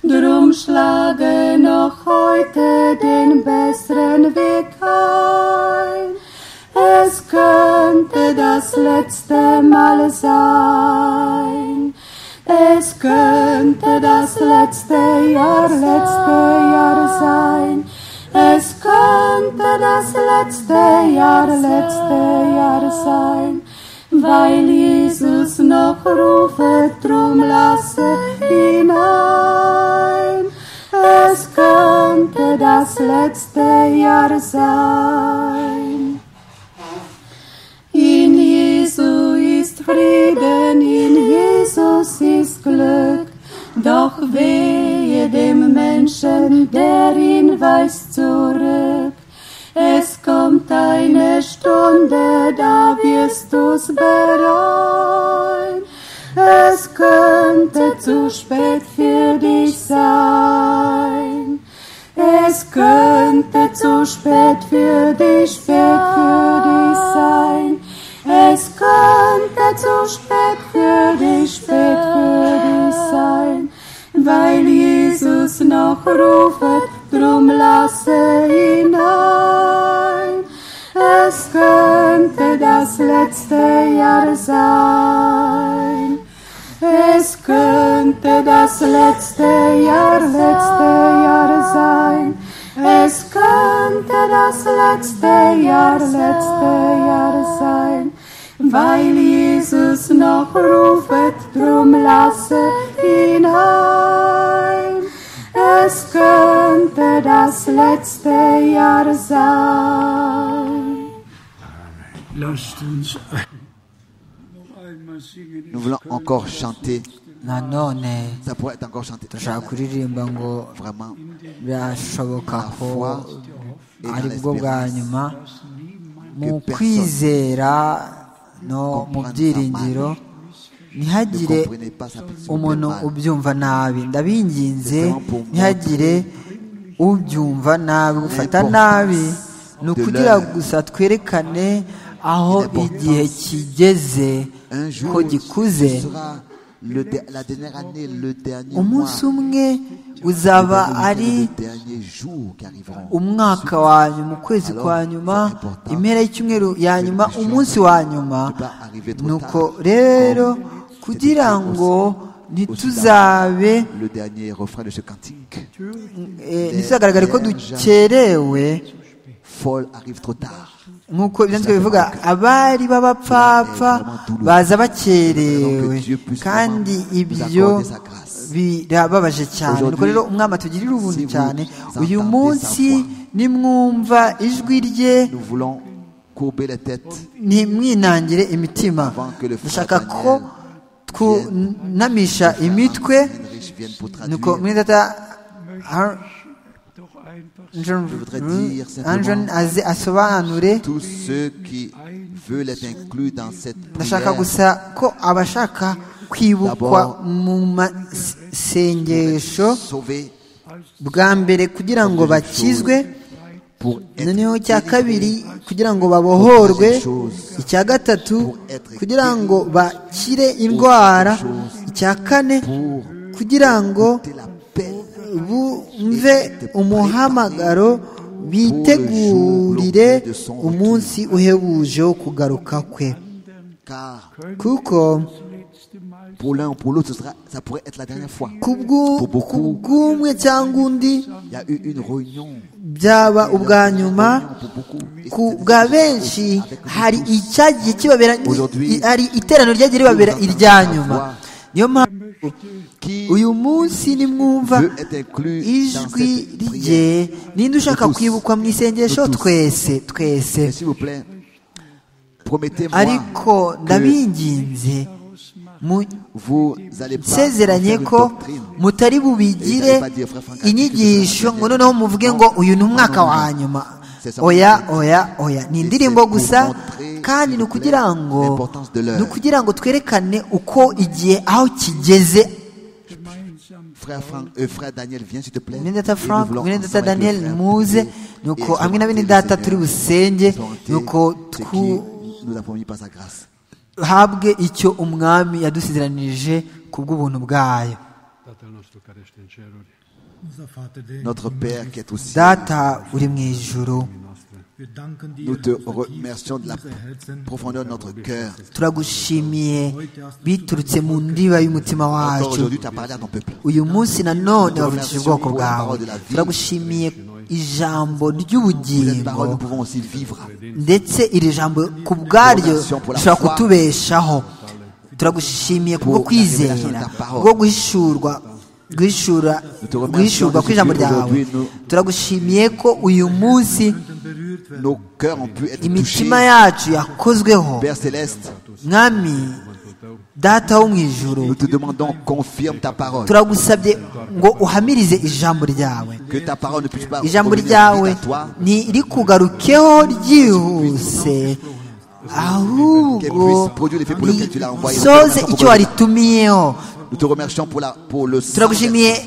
Drum schlage noch heute den besseren Weg ein. Es könnte das letzte Mal sein. Es könnte das letzte Jahr, letzte Jahr sein. Es könnte das letzte Jahr, letzte Jahr sein. Weil Jesus noch rufe, drum lasse ihn ein. Es könnte das letzte Jahr sein. In Jesu ist Frieden, in Jesus ist Glück. Doch wehe dem Menschen, der ihn weist zurück. Es kommt eine Stunde, da wirst du's bereuen. Es könnte zu spät für dich sein. Es könnte zu spät für dich, spät für dich sein. Es könnte zu spät für dich, spät für dich sein. Weil Jesus noch ruft, drum lasse ihn ein. Es könnte das letzte Jahr sein. Es könnte das letzte Jahr, letzte Jahr sein. Es könnte das letzte Jahr, letzte Jahr sein. Weil Jesus noch rufet, drum lasse ihn ein. Es könnte das letzte Jahr sein. Lasst uns noch einmal singen. Nous voulons encore chanter. nanone Ça pourrait être encore chanté. dushaka kuririmba ngo Vraiment. birashoboka ko et dans ari bwo bwa l'espérance. nyuma mu personne kwizera no mu comprenne byiringiro sa Ne ntihagire comprenez pas sa position umuntu mal. ubyumva nabi ndabinginze C'est vraiment pour ntihagire ubyumva nabi gufata L'importance nabi ni de ukugira l'heure. gusa twerekane aho L'importance igihe kigeze Un jour, ko gikuze ce sera le de- la dernière année, le dernier mois, umunsi umwe le uzaba dernier ari week-end, les derniers jours qui arriveront. umwaka wa nyuma ukwezi kwa nyuma impera y'icyumweru ya nyuma umunsi wa nyuma nuko rero kugira ngo ntituzabe Le dernier refrain de ce cantique, eh, ntituzagaragare ko dukerewe folle arrive trop tard. nk'uko ibyanditswe bivuga abari b'abapfapfa baza bakerewe kandi ibyo birababaje cyane nuko rero umwami atugirira ubuntu cyane uyu munsi nimwumva ijwi rye Nous voulons courber les têtes ntimwinangire imitima dushaka ko twunamisha imitwe Heinrich vienne pour nuko traduire. mwene data Doch einfach anjoni aze asobanure Tous ceux qui veulent être inclus dans cette ndashaka prière gusa ko abashaka kwibukwa mu masengesho sauvés bwa mbere kugira ngo bakizwe pour être noneho icya kabiri délivrés. kugira ngo babohorwe icya gatatu kugira ngo bakire indwara icya kane kugira ngo C'est la paix. bumve umuhamagaro bitegurire umunsi uhebuje wo kugaruka kwe Car kuko pour l'un ou pour l'autre, ce sera- ça pourrait être la dernière fois. kubw'u- kubw'umwe cyangwa undi Il y a eu une réunion byaba ubwa nyuma pour beaucoup. Et ku c'est- bwa benshi hari icyagiye kibabera i- hari iterano ryagiye ribabera irya nyuma niyo mpamvu qui uyu munsi nimwumva veut être inclus dans ijwi cette rye prière. ninde ushaka kwibukwa mu isengesho twese twese Mais S'il vous plaît, promettez-moi ariko que ndabinginze mu- vous allez pas nsezeranye faire une ko doctrine. mutari bubigire inyigisho ngo noneho muvuge ngo uyu ni umwaka wa nyuma oya oya oya ni indirimbo gusa kandi ni ukugira ngo ni ukugira ngo twerekane uko igihe aho kigeze gemeinsam Frère, Franck, euh, frère Daniel, viens s'il te plaît. mwene data Et nous frank voulons mwene ensemble data avec le daniel frère muze prier ni et uko hamwe na exalter bene le data Seigneur, turi busenge exalter ni uko ce twu- qui nous a promis par sa grâce. habwe icyo umwami yadusizeranije ku bw'ubuntu bwayo Tatăl nostru care ești în ceruri, Unser Vater, der Notre Père qui est au ciel, data uri mu ijuru wir danken dir, nous te unser tiefstes remercions de la Herzen. profondeur de notre cœur. turagushimiye biturutse mu ndiba y'umutima Encore wacu aujourd'hui, tu as parlé à ton peuple. uyu munsi nanone wavugishije ubwoko bwawe turagushimiye ijambo Cette ry'ubugingo parole, nous pouvons aussi vivre. ndetse iri jambo ku bwaryo rishobora kutubeshaho turagushimiye kubwo kwizera bwo guhishurwa guhishura guhishurwa kw'ijambo ryawe turagushimiye ko uyu munsi Nos cœurs ont pu être touchés. imitima yacu yakozweho Père céleste, mwami data wo mu ijuru nous te demandons, confirme ta parole. turagusabye ngo uhamirize ijambo ryawe Que ta parole ne puisse pas ijambo revenir ryawe vite à toi, ntirikugarukeho ryihuse qu'elle ahubwo puisse produire l'effet pour lequel tu l'as envoyé. soze icyo waritumiyeho Nous te remercions pour, la, pour le sang. turagushimiye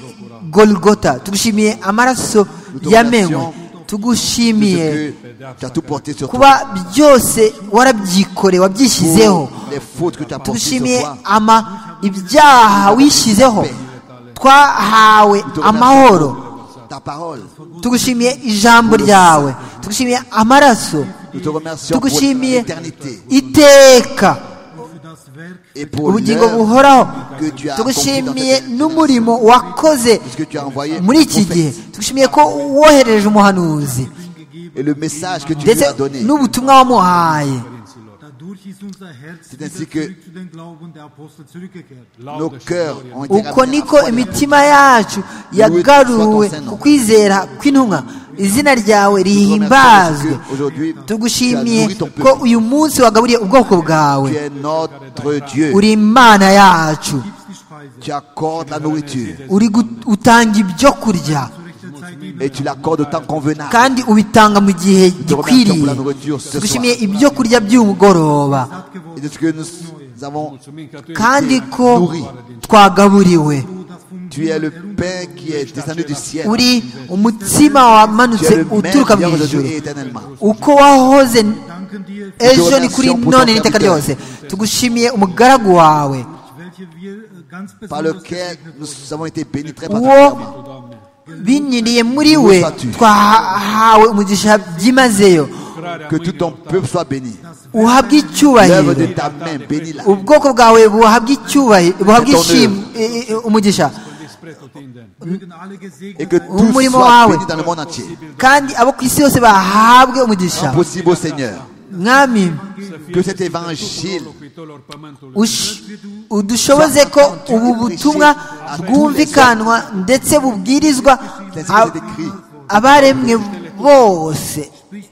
golgota tugushimiye amaraso yamenwe tugushimiye que tu as tout porté sur toi. kuba byose warabyikore wabyishyizeho Pour Les fautes que tu as portées sur tugushimiye toi. ama ibyaha wishyizeho twahawe Nous te remercions amahoro pour Ta parole. tugushimiye ijambo ryawe tugushimiye amaraso Nous te remercions pour tugushimiye l'éternité iteka et pour ubugingo l'heure buhoraho que tu as tugushimiye accompli dans cette n'umurimo wakoze puisque tu as envoyé muri un iki gihe prophète. tugushimiye ko wohereje umuhanuzi et le message que tu ndetse nous as donné. n'ubutumwa wamuhaye Dadurch ist unser Herz C'est ainsi wieder que- zurück zu den Glauben der Apostel zurückgekehrt. Nos cœurs ont été uko ramenés à la niko foi de la imitima yacu yagaruwe ku kwizera kw'intumwa izina ryawe rihimbazwe tugushimiye ko uyu munsi wagaburiye ubwoko bwawe Tu es notre Dieu. uri imana yacu Tu accordes la nourriture uri gut- utanga ibyo kurya et tu l'accordes au temps convenable. kandi ubitanga mu gihe gikwiriye tugushimiye ibyo kurya by'umugoroba Et de ce que nous avons, kandi ko twagaburiwe tu es le pain qui est descendu du ciel. uri umutsima Tu wamanutse es le même uturuka mu hier, ijuru aujourd'hui et éternellement. uko wahoze Danken dir, ejo ni kuri none n'iteka ryose tugushimiye umugaragu wawe welche wir äh, ganz Par besonders lequel nous avons été bénis très uwo particulièrement. binyuriye muri we twahawe umugisha byimazeyo Que tout ton peuple soit béni. uhabwe L'œuvre icyubahiro de ta main, bénis-la. ubwoko bwawe buhabwe icyubahiro buhabwe ishimwe eh, eh, umugisha spre tutindeni. mögen alle gesegnet Et que tout Umurimo soit wawe. béni dans le monde entier. kandi abo ku isi yose bahabwe umugisha Possible au Seigneur. mwami que cet évangile ush- udushoboze ko ubu butumwa bwumvikanwa ndetse bubwirizwa ab- abaremwe bose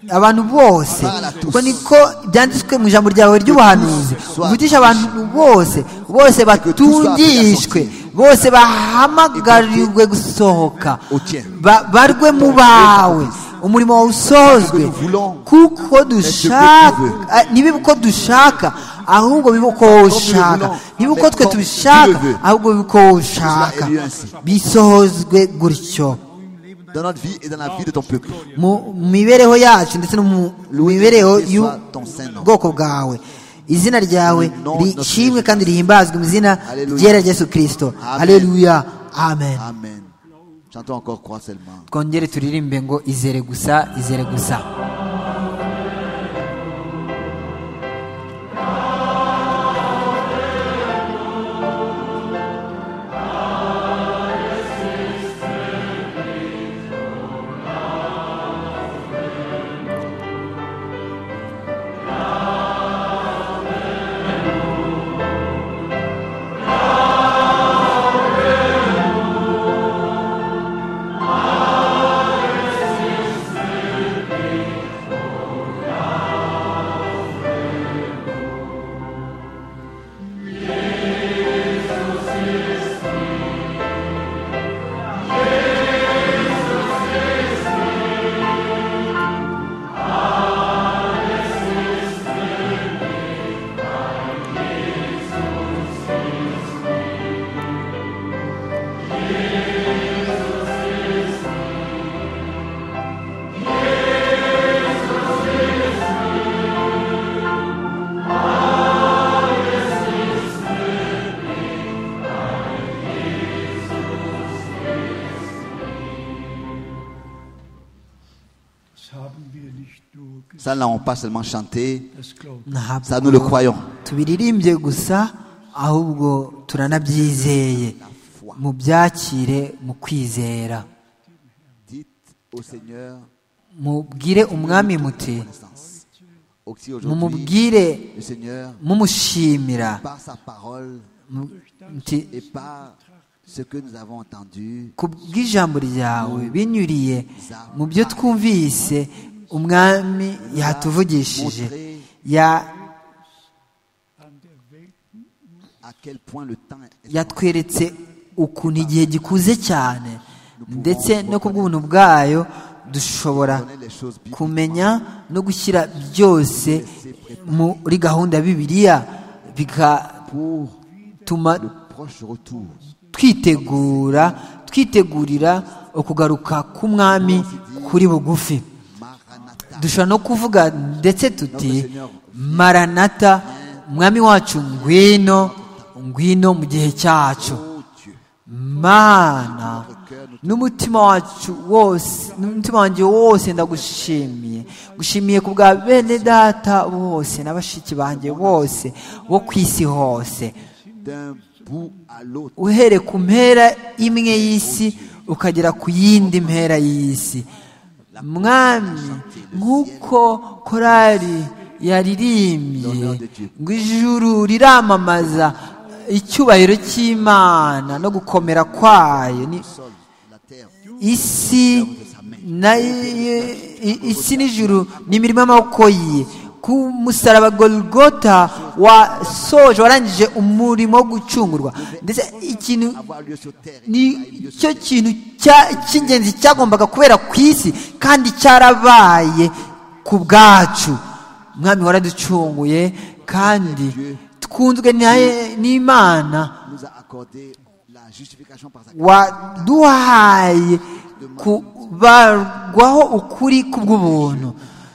abantu bose ko niko byanditswe mu ijambo ryawe ry'ubuhanuzi uvugisha abantu bose bose batungishwe bose bahamagarirwe gusohoka ba- barwe mu bawe umurimo wawe usozwe kuko dushaka ah, ntibibe uko dushaka ahubwo bibe uko wowe ushaka ntibibe uko twe tubishaka ahubwo bibe uko wowe ushaka bisohozwe gutyo dans notre vie et dans la vie de ton peuple. mu mibereho yacu ndetse no mu mibereho y'ubwoko bwawe izina ryawe rishimwe kandi rihimbazwe mu izina ryera Yesu kirisito hareruya amen Amen. Chantons encore croix seulement. twongere turirimbe ngo izere gusa izere gusa Das haben wir nicht nur gesagt, Ça, là, on pas seulement chanté, das glauben ntabwo ça, nous le croyons. tubiririmbye gusa ahubwo turanabyizeye mubyakire mu kwizera Dites au Seigneur, mubwire umwami muti connaissance. Aussi aujourd'hui, mumubwire le Seigneur, mumushimira par sa parole mu- muti et par ce que nous avons entendu, ku bw'ijambo ryawe binyuriye mu byo twumvise umwami yatuvugishije Ya- an der Welt à quel point le temps est yatweretse ukuntu igihe gikuze cyane ndetse no ku bw'ubuntu bwayo dushobora kumenya no gushyira byose muri gahunda ya bibiliya bigatuma proche retour. twitegura twitegurira ukugaruka k'umwami kuri bugufi Maranatha, dushobora no kuvuga ndetse tuti maranata mwami wacu ngwino ngwino mu gihe cyacu oh Dieu, mana n'umutima wacu wose n'umutima wanjye wose ndagushimiye gushimiye ku bwa bene data bose na bashiki banjye bose bo ku isi hose d'un bout à l'autre, uhere ku mpera imwe y'isi ukagera ku yindi mpera y'isi mwami nk'uko korari yaririmbye ngo ijuru riramamaza icyubahiro cy'imana no gukomera kwayo ni la terre, isi na isi n'ijuru ni imirimo y'amaboko ye ku musaraba golgota wasoje warangije umurimo wo gucungurwa ndetse ikintu avoir lieu sur terre. nicyo kintu cya- cy'ingenzi cyagombaga kubera ku isi kandi cyarabaye ku bwacu mwami waraducunguye kandi twunzwe na- n'imana nous a accordé la justification par sa waduhaye kubarwaho ukuri kubw'ubuntu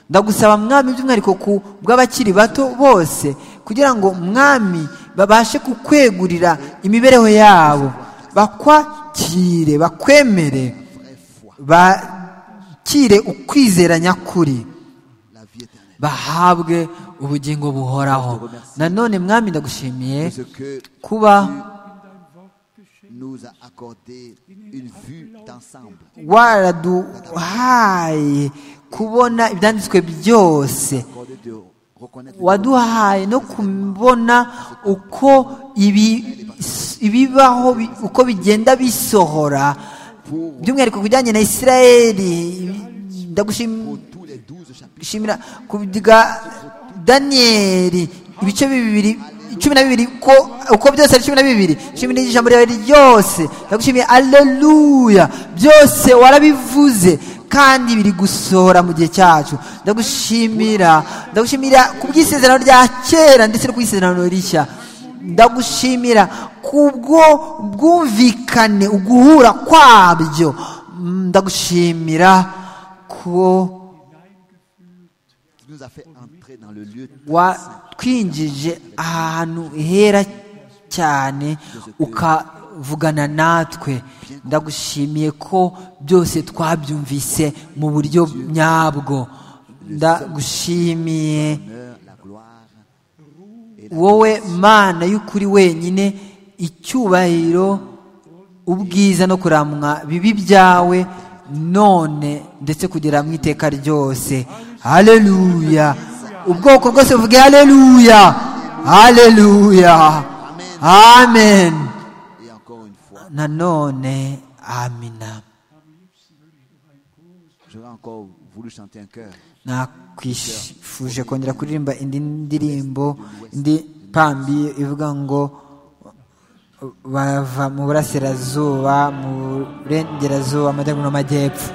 ndagusaba mwami by'umwihariko ku bw'abakiri bato bose kugira ngo mwami babashe kukwegurira imibereho yabo bakwakire bakwemere bakire ukwizera nyakuri la vie éternelle. bahabwe ubugingo buhoraho nanone mwami ndagushimiye Ce que kuba nous a accordé une vue d'ensemble. waraduhaye kubona ibyanditswe byose Accordé de reconnaître le waduhaye no kubona uko ibi- ibibaho bi- uko bigenda bisohora by'umwihariko ku bijyanye na israeli pour ndagushimira tous les douze chapitres. ku bwa daniyeli ibice bibiri cumi na bibiri ko- uko byose ari cumi na bibiri shimira ijambo ryawe ryose ndagushimiye aleluya byose warabivuze kandi biri gusohora mu gihe cyacu ndagushimira ndagushimira ku bw'isezerano rya kera ndetse no ku isezerano rishya ndagushimira kubwo bwumvikane uguhura kwabyo Mm, ndagushimira ko Tu nous as fait entrer dans le lieu watwinjije ahantu hera cyane ukavugana natwe ndagushimiye ko byose twabyumvise mu buryo nyabwo ndagushimiye d'honneur, la gloire. wowe mana y'ukuri wenyine icyubahiro ubwiza no kuramwa bibi byawe none ndetse kugera mu iteka ryose haleluya ubwoko bwose buvuge haleluya haleluya amen Et encore une fois, nanone amina j'aurais encore voulu chanter un cœur. nakwifuje kongera kuririmba indi ndirimbo indi pambi ivuga ngo bava mu burasirazuba mu burengerazuba amajyaruguru n'amajyepfo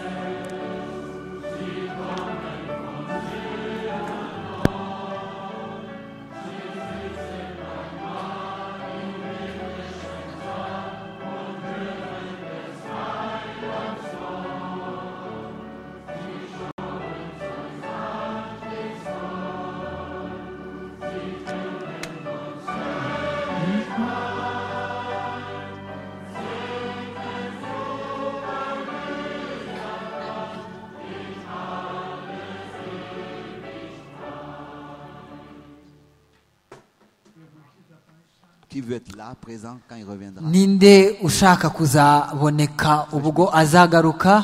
Qui veut être là, présent, quand il reviendra ninde ushaka kuzaboneka ubwo azagaruka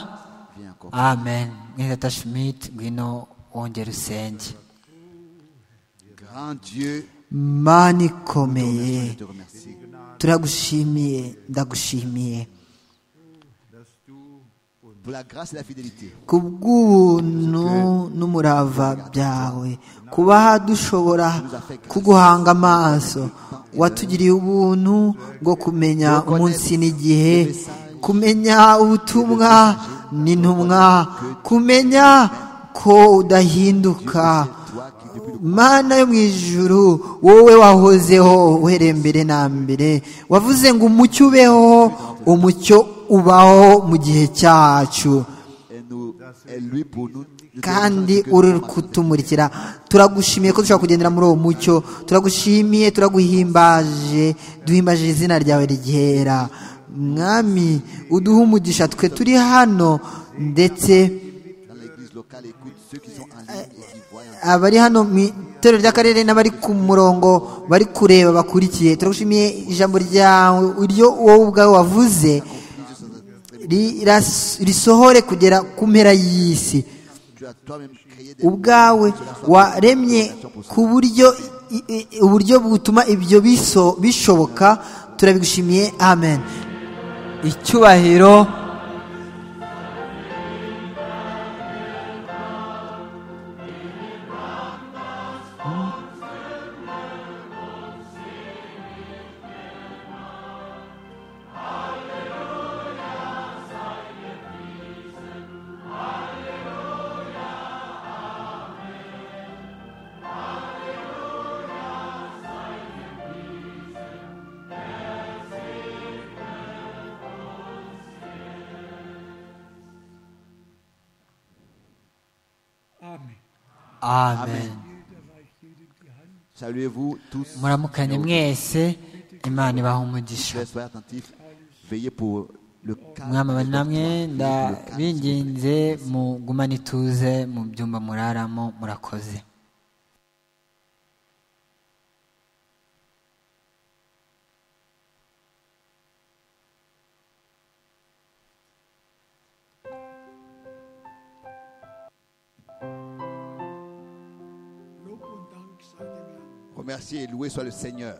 Viens encore. amen mwirata schmidt ngwino wongere usenge Grand Dieu, mana ikomeye je te remercie. turagushimiye ndagushimiye Pour la grâce et la fidélité. ku bw'ubuntu n'umurava byawe kuba dushobora kuguhanga amaso watugiriye ubuntu bwo kumenya umunsi n'igihe kumenya ubutumwa n'intumwa kumenya ko udahinduka mana yo mu ijuru wowe wahozeho uhereye mbere na mbere wavuze ngo umucyo ubeho umucyo ubaho mu gihe cyacu Et, nous, et lui pour nous. nous te kandi remercions que uri nous kutumurikira turagushimiye ko dushobora kugendera muri uwo mucyo turagushimiye turaguhimbaje duhimbaje izina ryawe ryera mwami uduhe umugisha twe turi hano ndetse Dans l'église locale, écoute ceux qui sont en ligne et qui voient. abari hano mu itorero ry'akarere n'abari ku murongo bari kureba bakurikiye turagushimiye ijambo ryawe iryo wowe ubwawe wavuze riras- risohore kugera ku mpera y'isi Tu as toi-même créé des ubwawe waremye ku buryo i- i- uburyo butuma ibyo biso- bishoboka turabigushimiye amen icyubahiro Amen. amen Saluez-vous tous. muramukanye mwese imana ibaha umugisha Chers, soyez attentifs. Veillez pour le calme. mwami abari de votre namwe foi. Veillez pour le calme. ndabinginze mugumane ituze mu byumba muraramo murakoze Lob und Dank Remercier et louer soit le Seigneur.